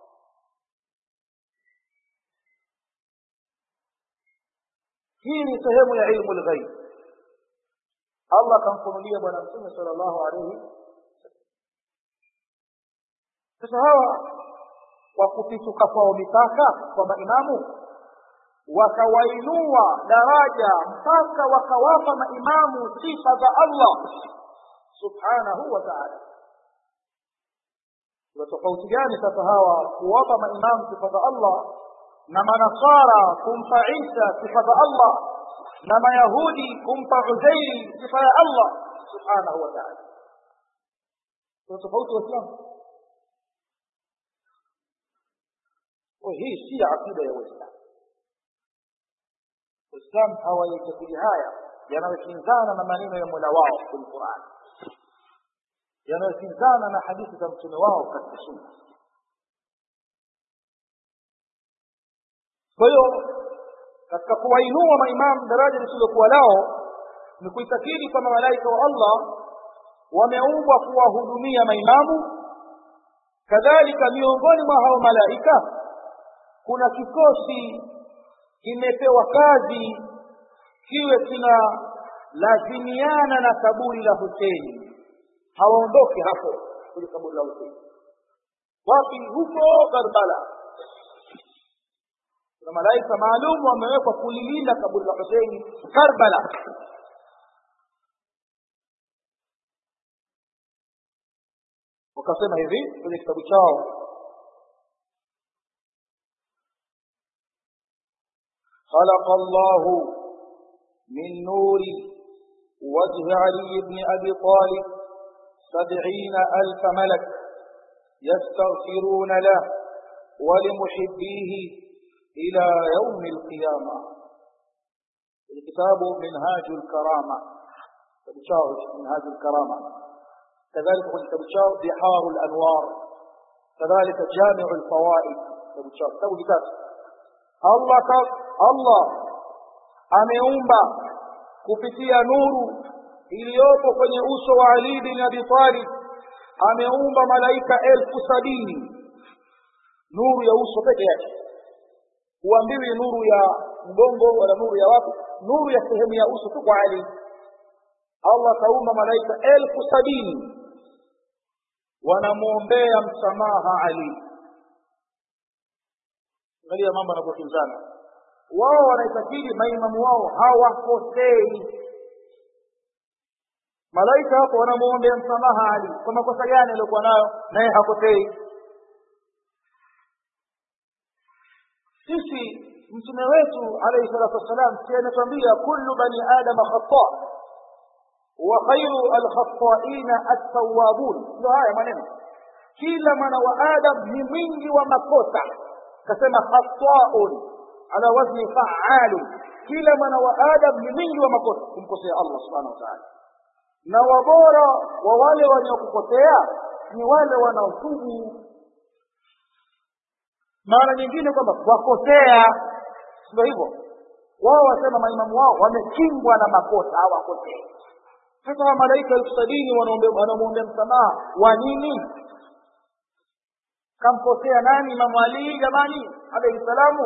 S1: hii ni sehemu ya ilmu lghaib allah akamfunulia bwana mtume sala llahu alaihi sasa hawa kwa kupituka kwao mipaka kwa maimamu wakawainua daraja mpaka wakawapa maimamu sifa za allah subhanahu wa taala kuna tofauti gani sasa hawa kuwapa maimamu sifa za allah na manasara kumpa isa sifa za allah na mayahudi kumpa uzairi sifa ya allah subhanahu wa taala kuna tofauti waislamu hii si aqida ya waislamu waislamu hawaitakidi haya yanayokinzana na maneno ya mola wao kwenye qurani yanayokinzana na hadithi za mtume wao katika sunna kwa hiyo katika kuwainua maimamu daraja lisilokuwa lao ni kuitakidi kwamba malaika wa allah wameumbwa kuwahudumia maimamu kadhalika miongoni mwa hao malaika kuna kikosi kimepewa kazi kiwe kina lazimiana na kaburi la Hussein hawaondoke hapo kwenye kaburi la Hussein wapi huko Karbala kuna malaika maalum wamewekwa kulilinda kaburi la Hussein Karbala wakasema hivi kwenye kitabu chao خلق الله من نور وجه علي بن أبي طالب سبعين ألف ملك يستغفرون له ولمحبيه إلى يوم القيامة الكتاب منهاج الكرامة كتاب منهاج الكرامة كذلك كتاب بحار الأنوار كذلك جامع الفوائد كتاب كتاب الله الله ameumba kupitia nuru iliyopo kwenye uso wa Ali bin Abi Talib ameumba malaika elfu sabini nuru ya uso peke yake huambiwi nuru ya mgongo wala nuru ya wapi nuru ya sehemu ya uso tu kwa Ali Allah kaumba malaika elfu sabini wanamwombea msamaha Ali angalia mambo yanapokinzana wao wanaitakidi maimamu wao hawakosei malaika hapo wanamwombea msamaha Ali kwa makosa gani aliyokuwa nayo naye hakosei sisi mtume wetu alayhi salatu wassalam si anatuambia kullu bani adama khata wa khairu alkhataina attawabun ndio haya maneno kila mwana wa adam ni mwingi wa makosa kasema khataun ala wazni fa'alun kila mwana wa adam ni mwingi wa makosa kumkosea Allah subhanahu wa ta'ala na wabora wa wale wanaokukosea ni wale wanaotubu mara nyingine kwamba wakosea ndio hivyo wao wasema maimamu wao wamekingwa na makosa hawakosei sasa wa malaika elfu sabini wanamwombea msamaha wa nini kamkosea nani imamu alii jamani alaihi salamu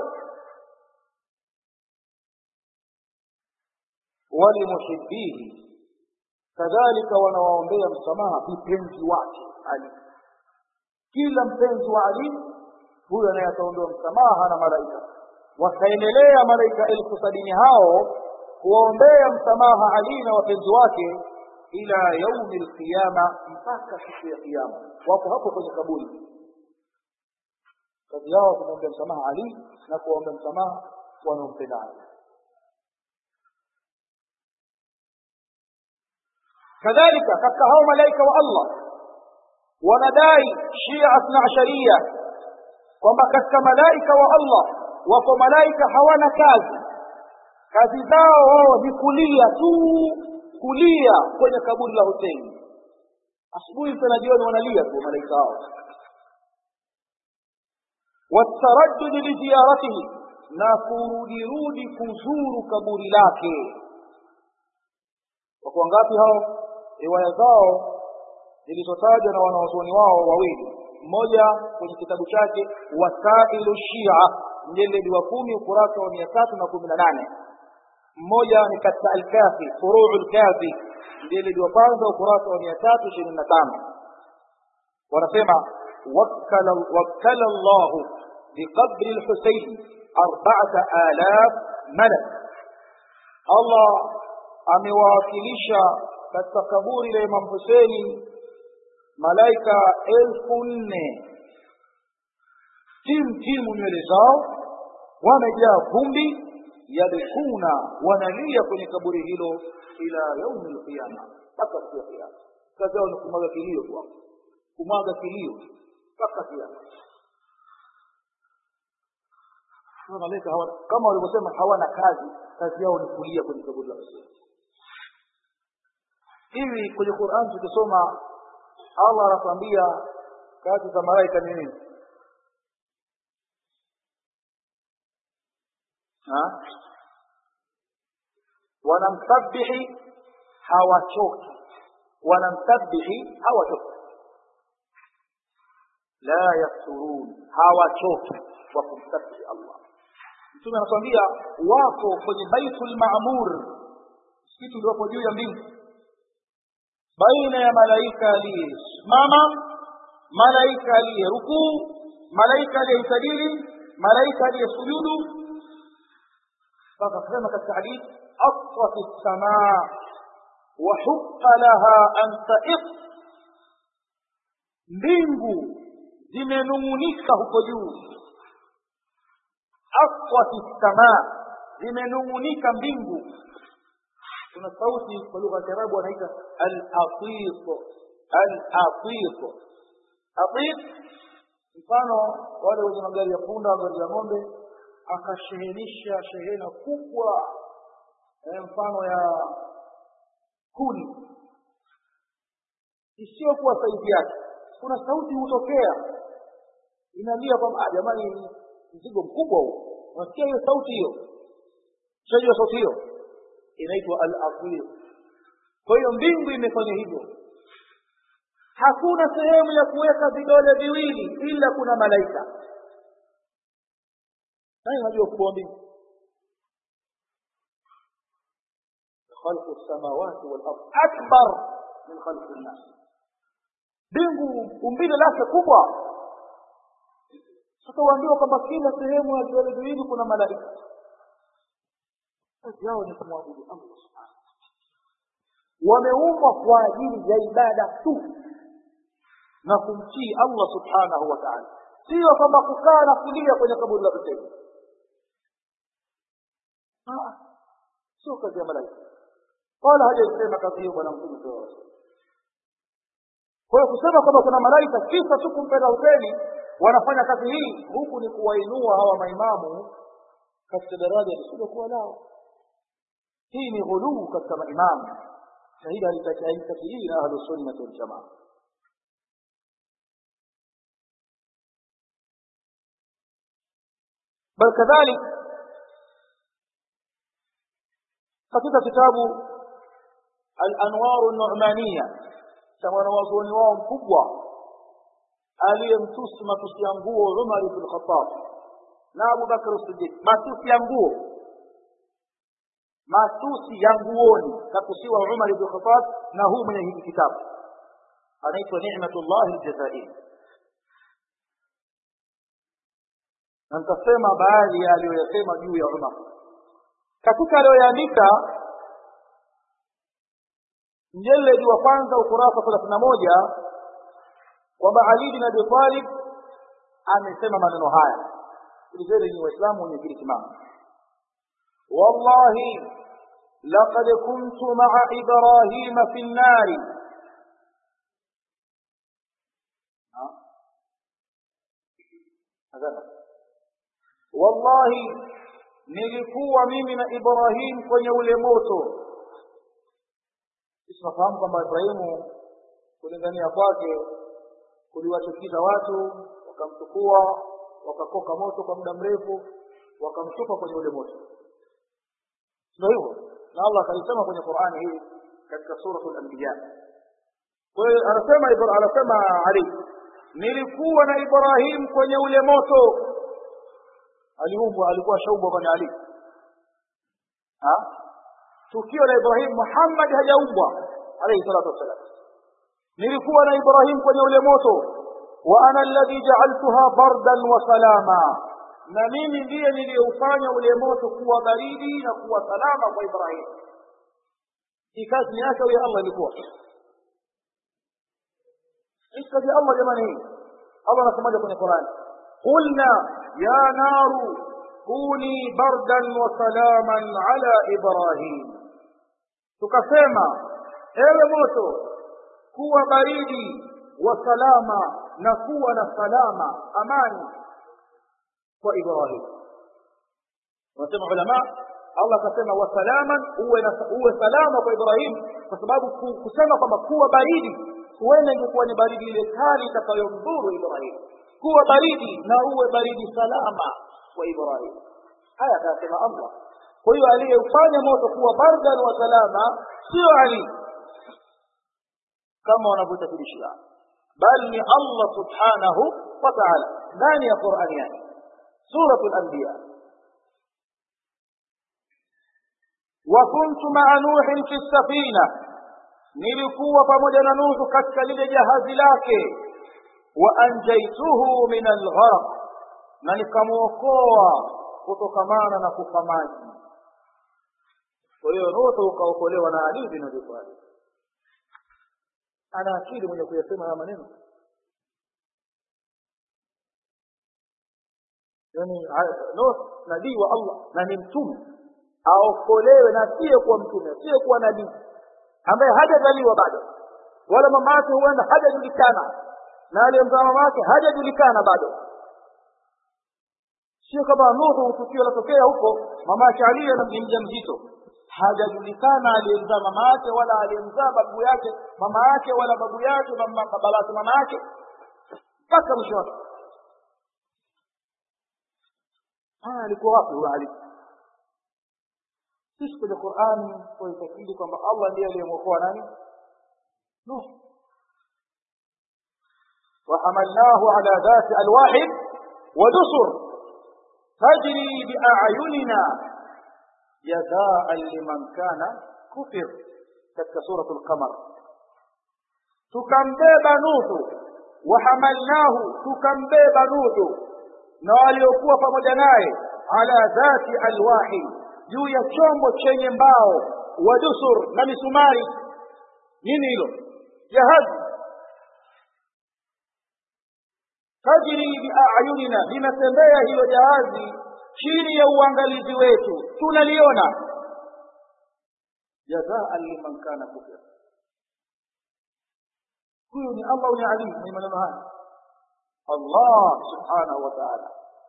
S1: walimuhibihi kadhalika wanawaombea msamaha vipenzi wake ali kila mpenzi wa ali huyo naye ataombewa msamaha na malaika wakaendelea malaika elfu sabini hao kuwaombea msamaha ali na wapenzi wake ila yaumi lqiyama mpaka siku ya kiyama wako hapo kwenye kaburi kazi yao kumwombea msamaha ali na kuwaombea msamaha wanaompenda ali kadhalika katika hao malaika wa Allah wanadai Shia Athna Asharia kwamba katika malaika wa Allah wako malaika hawana kazi, kazi zao wao ni kulia tu, kulia kwenye kaburi la Huseini. Asubuhi mchana jioni wanalia tu malaika hao. wataraddudi liziyaratihi, na kurudirudi kuzuru kaburi lake. Wako wangapi hao? riwaya zao zilizotajwa na wanawazuoni wao wawili mmoja kwenye kitabu chake wasailu shia mjeledi wa kumi ukurasa wa mia tatu na kumi na nane mmoja ni katika alkafi furuu lkafi mjeledi wa kwanza ukurasa wa mia tatu ishirini na tano wanasema wakkala llahu biqabri lhusein arbaata alaf malak allah amewawakilisha katika kaburi la Imam Huseni malaika elfu nne timu timu nywele zao wamejaa vumbi yabkuna wanalia kwenye kaburi hilo ila yaumi lqiyama mpaka siku ya kiyama kazi yao ni kumwaga kilio tu kumwaga kilio mpaka kiyama malaika kama walivyosema hawana kazi kazi yao ni kulia kwenye kaburi la Huseni hivi kwenye Qur'an tukisoma Allah anatuambia kazi za malaika ni nini? Wanamsabihi hawachoki, wanamsabihi hawachoki, la yafturun, hawachoki wa kumsabihi Allah. Mtume anatuambia wako kwenye Baitul Maamur, msikiti uliopo juu ya mbingu baina ya malaika aliyesimama malaika aliyerukuu malaika aliyeitajili malaika aliyesujudu mpaka kusema katika hadithi asrat lsamaa wahuqa laha an taiq mbingu zimenung'unika huko juu asrat lsamaa zimenung'unika mbingu kuna sauti kwa lugha ya kiarabu wanaita al-atit al-atit atit mfano wale wenye magari ya punda magari ya ng'ombe akashehenisha shehena kubwa eh, mfano ya kuni isiyokuwa sauti yake kuna sauti hutokea inalia kwamba jamani mzigo mkubwa huu unasikia hiyo sauti hiyo shajua sauti hiyo inaitwa al-afwir kwa hiyo mbingu imefanya hivyo hakuna sehemu ya kuweka vidole viwili ila kuna malaika nani anajua ukubwa wa mbingu خلق السماوات والأرض أكبر من خلق الناس mbingu umbile lake kubwa sasa waambiwa kwamba kila sehemu ya vidole viwili kuna malaika kazi yao ni kumwabudu allah subhanahu wameumbwa kwa ajili ya ibada tu na kumtii allah subhanahu wa taala sio kwamba kukaa na kulia kwenye kaburi la huseni sio kazi ya malaika wala hajaisema kazi hiyo bwana mtume saa kwa hiyo kusema kwamba kuna malaika kisa tu kumpenda huseni wanafanya kazi hii huku ni kuwainua hawa maimamu katika daraja lisilokuwa lao hii ni ghuluu katika maimamu na hili halitakiii na ahlusunnati waljamaa bal kadhalik katika kitabu al-anwaru an-nu'maniyya cha mwanawazuoni wao mkubwa aliyemtusi matusi ya nguo Umar ibn Khattab na Abu Bakr as-Siddiq matusi ya nguo matusi ya nguoni kakusiwa Umar ibn Khattab na huu mwenye hiki kitabu anaitwa Ni'matullah al-Jazairi na nitasema baadhi ya aliyoyasema juu ya Umar katika aliyoyaandika mjeledi wa kwanza ukurasa thelathini na moja kwamba Ali bin Abi Talib amesema maneno haya sikilizeni ni waislamu wenye kile kimamu wallahi laqad kuntu maa ibrahima fi nnari wallahi nilikuwa mimi na ibrahim kwenye ule moto tunafahamu kwamba ibrahimu kulingania kwake kuliwachukiza watu wakamchukua wakakoka moto kwa muda mrefu wakamtupa kwenye ule moto ndio hivyo na allah akalisema kwenye qurani hii katika suratul anbiya kwa hiyo anasema anasema ali nilikuwa na ibrahim kwenye ule moto aliumbwa alikuwa shaumbwa bwana ali ha tukio la ibrahim muhammad hajaumbwa alayhi salatu wassalam nilikuwa na ibrahim kwenye ule moto wa ana alladhi ja'altuha bardan wa salama na mimi ndiye niliyoufanya ule moto kuwa baridi na kuwa salama kwa ibrahim hii kazi yake huyo allah ilikuwa hii kazi ya allah jamani hii allah anasemaje kwenye qurani قلنا يا نار كوني بردا وسلاما على إبراهيم tukasema ewe moto kuwa baridi wa salama na kuwa na salama amani kwa ibrahim wanasema ulama allah akasema wa salaman uwe, na, uwe salama kwa ibrahim kwa sababu kusema kwamba kuwa baridi huenda ingekuwa ni baridi ile kali itakayomdhuru ibrahim kuwa baridi na uwe baridi salama kwa ibrahim haya akasema allah kwa hiyo aliyeufanya moto kuwa bardan wa salama sio ali kama wanavyotakidishia bali ni allah subhanahu wa taala ndani ya qurani yake suratu lanbiya وكنت مع نوح في السفينة nilikuwa pamoja na nuhu katika lile jahazi lake waanjaituhu min algharq na nikamwokoa kutokamana na kufa maji kwa hiyo nuhu ukaokolewa na ali bin abi talib ana akili mwenye kuyasema haya maneno yani nuh nabii wa allah na ni mtume aokolewe na asiyekuwa mtume asiyekuwa nabii ambaye hajazaliwa bado wala mama yake huenda hajajulikana na aliyemzaa mama yake hajajulikana bado sio kama nuhu tukio latokea huko mama yake ali ni mja mzito hajajulikana aliyemzaa mama yake wala aliyemzaa babu yake mama yake wala babu yake baba lake mama yake mpaka mwisho wake alikuwa wapi huyo ali sisi kwenye qurani tunaitakidi kwamba allah ndiye aliyemwokoa nani nuh وحملناه على ذات ألواح ودسر تجري بأعيننا جزاء لمن كان كفر katika suratu lqamar tukambeba nuhu wahamalnahu tukambeba nuhu na waliokuwa pamoja naye ala dhati alwahi juu ya chombo chenye mbao wa dusur na misumari nini hilo jahazi tajri biayunina linatembea hilo jahazi chini ya uangalizi wetu tunaliona jazaan liman kana kufir huyu ni allah ni ali ni maneno haya allah subhanahu wa taala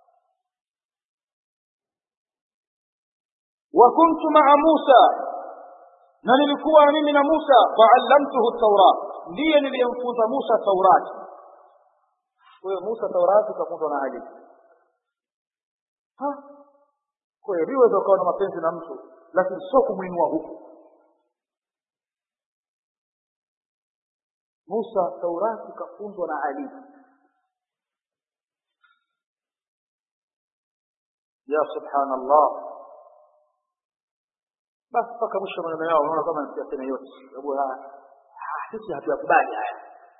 S1: وكنت مع موسى na nilikuwa mimi na Musa faallamtuhu taurat ndiye niliyemfunza Musa taurati kwa hiyo Musa taurati kafunzwa na Ali kwa hiyo liweza ukawa na mapenzi na mtu lakini sio kumwinua huku Musa taurati kafunzwa na Ali ya subhanallah basi mpaka mwisho maneno yao unaona kama nisiyaseme yote sababu sisi hatuyakubali haya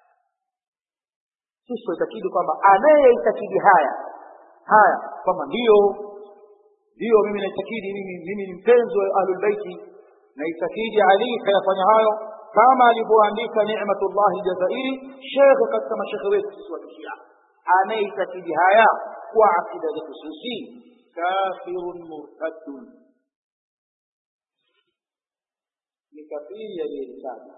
S1: sisi tunaitakidi kwamba anayeitakidi haya haya kwamba ndio ndio mimi naitakidi mimi mimi ni mpenzi wa ahlulbeiti naitakidi ali kayafanya hayo kama alivyoandika ni'matullah aljazairi shekhe katika mashekhe wetu sisi wa kishia anayeitakidi haya kwa akida zetu sisi kafirun murtadun ni kafiri aliyeritaji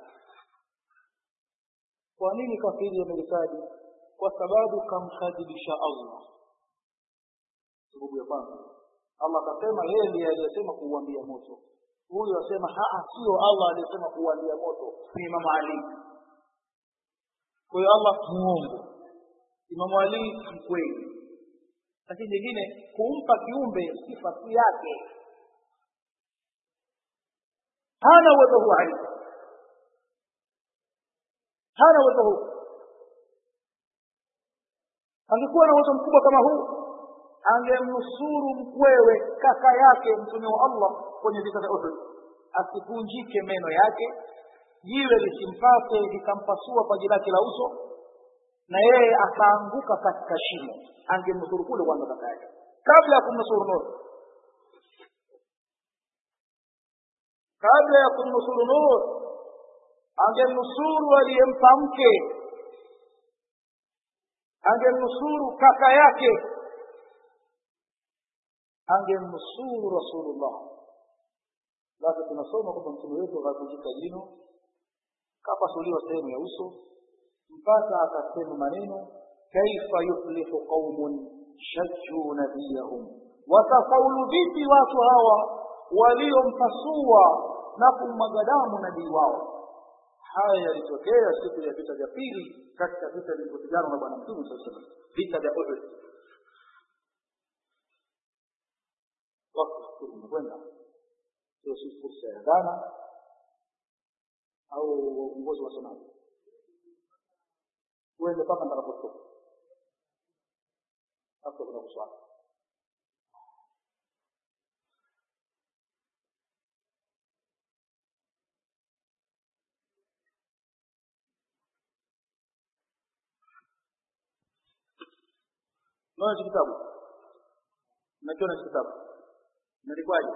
S1: kwa nini kafiri ameritaji kwa sababu kamkadhibisha allah sababu ya kwanza allah akasema yeye ndiye aliyesema kuuambia moto huyu asema haa sio allah aliyesema kuuambia moto ni imamu ali kwa hiyo allah muongo imamu ali mkweli lakini nyingine kumpa kiumbe sifa si yake hana uwezo huu ali hana uwezo huu angekuwa na uwezo mkubwa kama huu angemnusuru mkwewe kaka yake mtume wa allah kwenye vita vya uhud asivunjike meno yake jiwe lisimpate likampasua paji lake la uso na yeye akaanguka katika shimo angemnusuru kule kwanza kaka yake kabla ya kumnusuru nur kabla ya kumnusuru nur angemnusuru aliyempa mke angemnusuru kaka yake angemnusuru rasulullah basi tunasoma kwamba mtume wetu akavunjika jino kapasuliwa sehemu ya uso mpaka akasema maneno kaifa yuflihu qaumun shajjuu nabiyahum watafaulu vipi watu hawa waliompasua na kummwaga damu nabii wao haya yalitokea siku ya vita vya pili katika vita vilivyopiganwa na bwana mtume saa salam vita vya uhud wakati umekwenda sio si fursa ya dhana au uongozi wa somaji uende mpaka ntakapotoka hapo kuna kuswali Unaona hichi kitabu? Unakiona hichi kitabu? Imeandikwaje?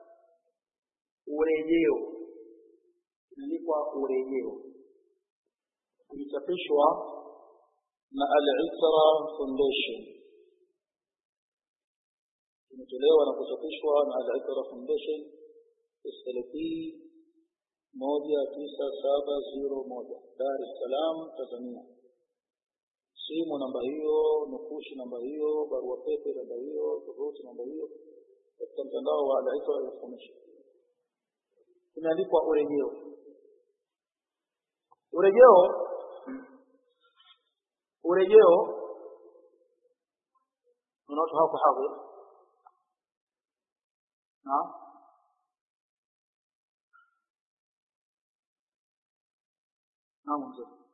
S1: Urejeo. Imeandikwa urejeo. Ilichapishwa na Al-Isra Foundation.
S2: imetolewa na kuchapishwa na Al-Iqra Foundation SLP moja tisa saba zero moja Dar es Salaam Tanzania simu namba hiyo nukushi namba hiyo barua pepe namba hiyo tovuti namba hiyo katika mtandao wa Al-Iqra Foundation
S1: imeandikwa urejeo urejeo urejeo una watu hawako hadhir naam naam mzee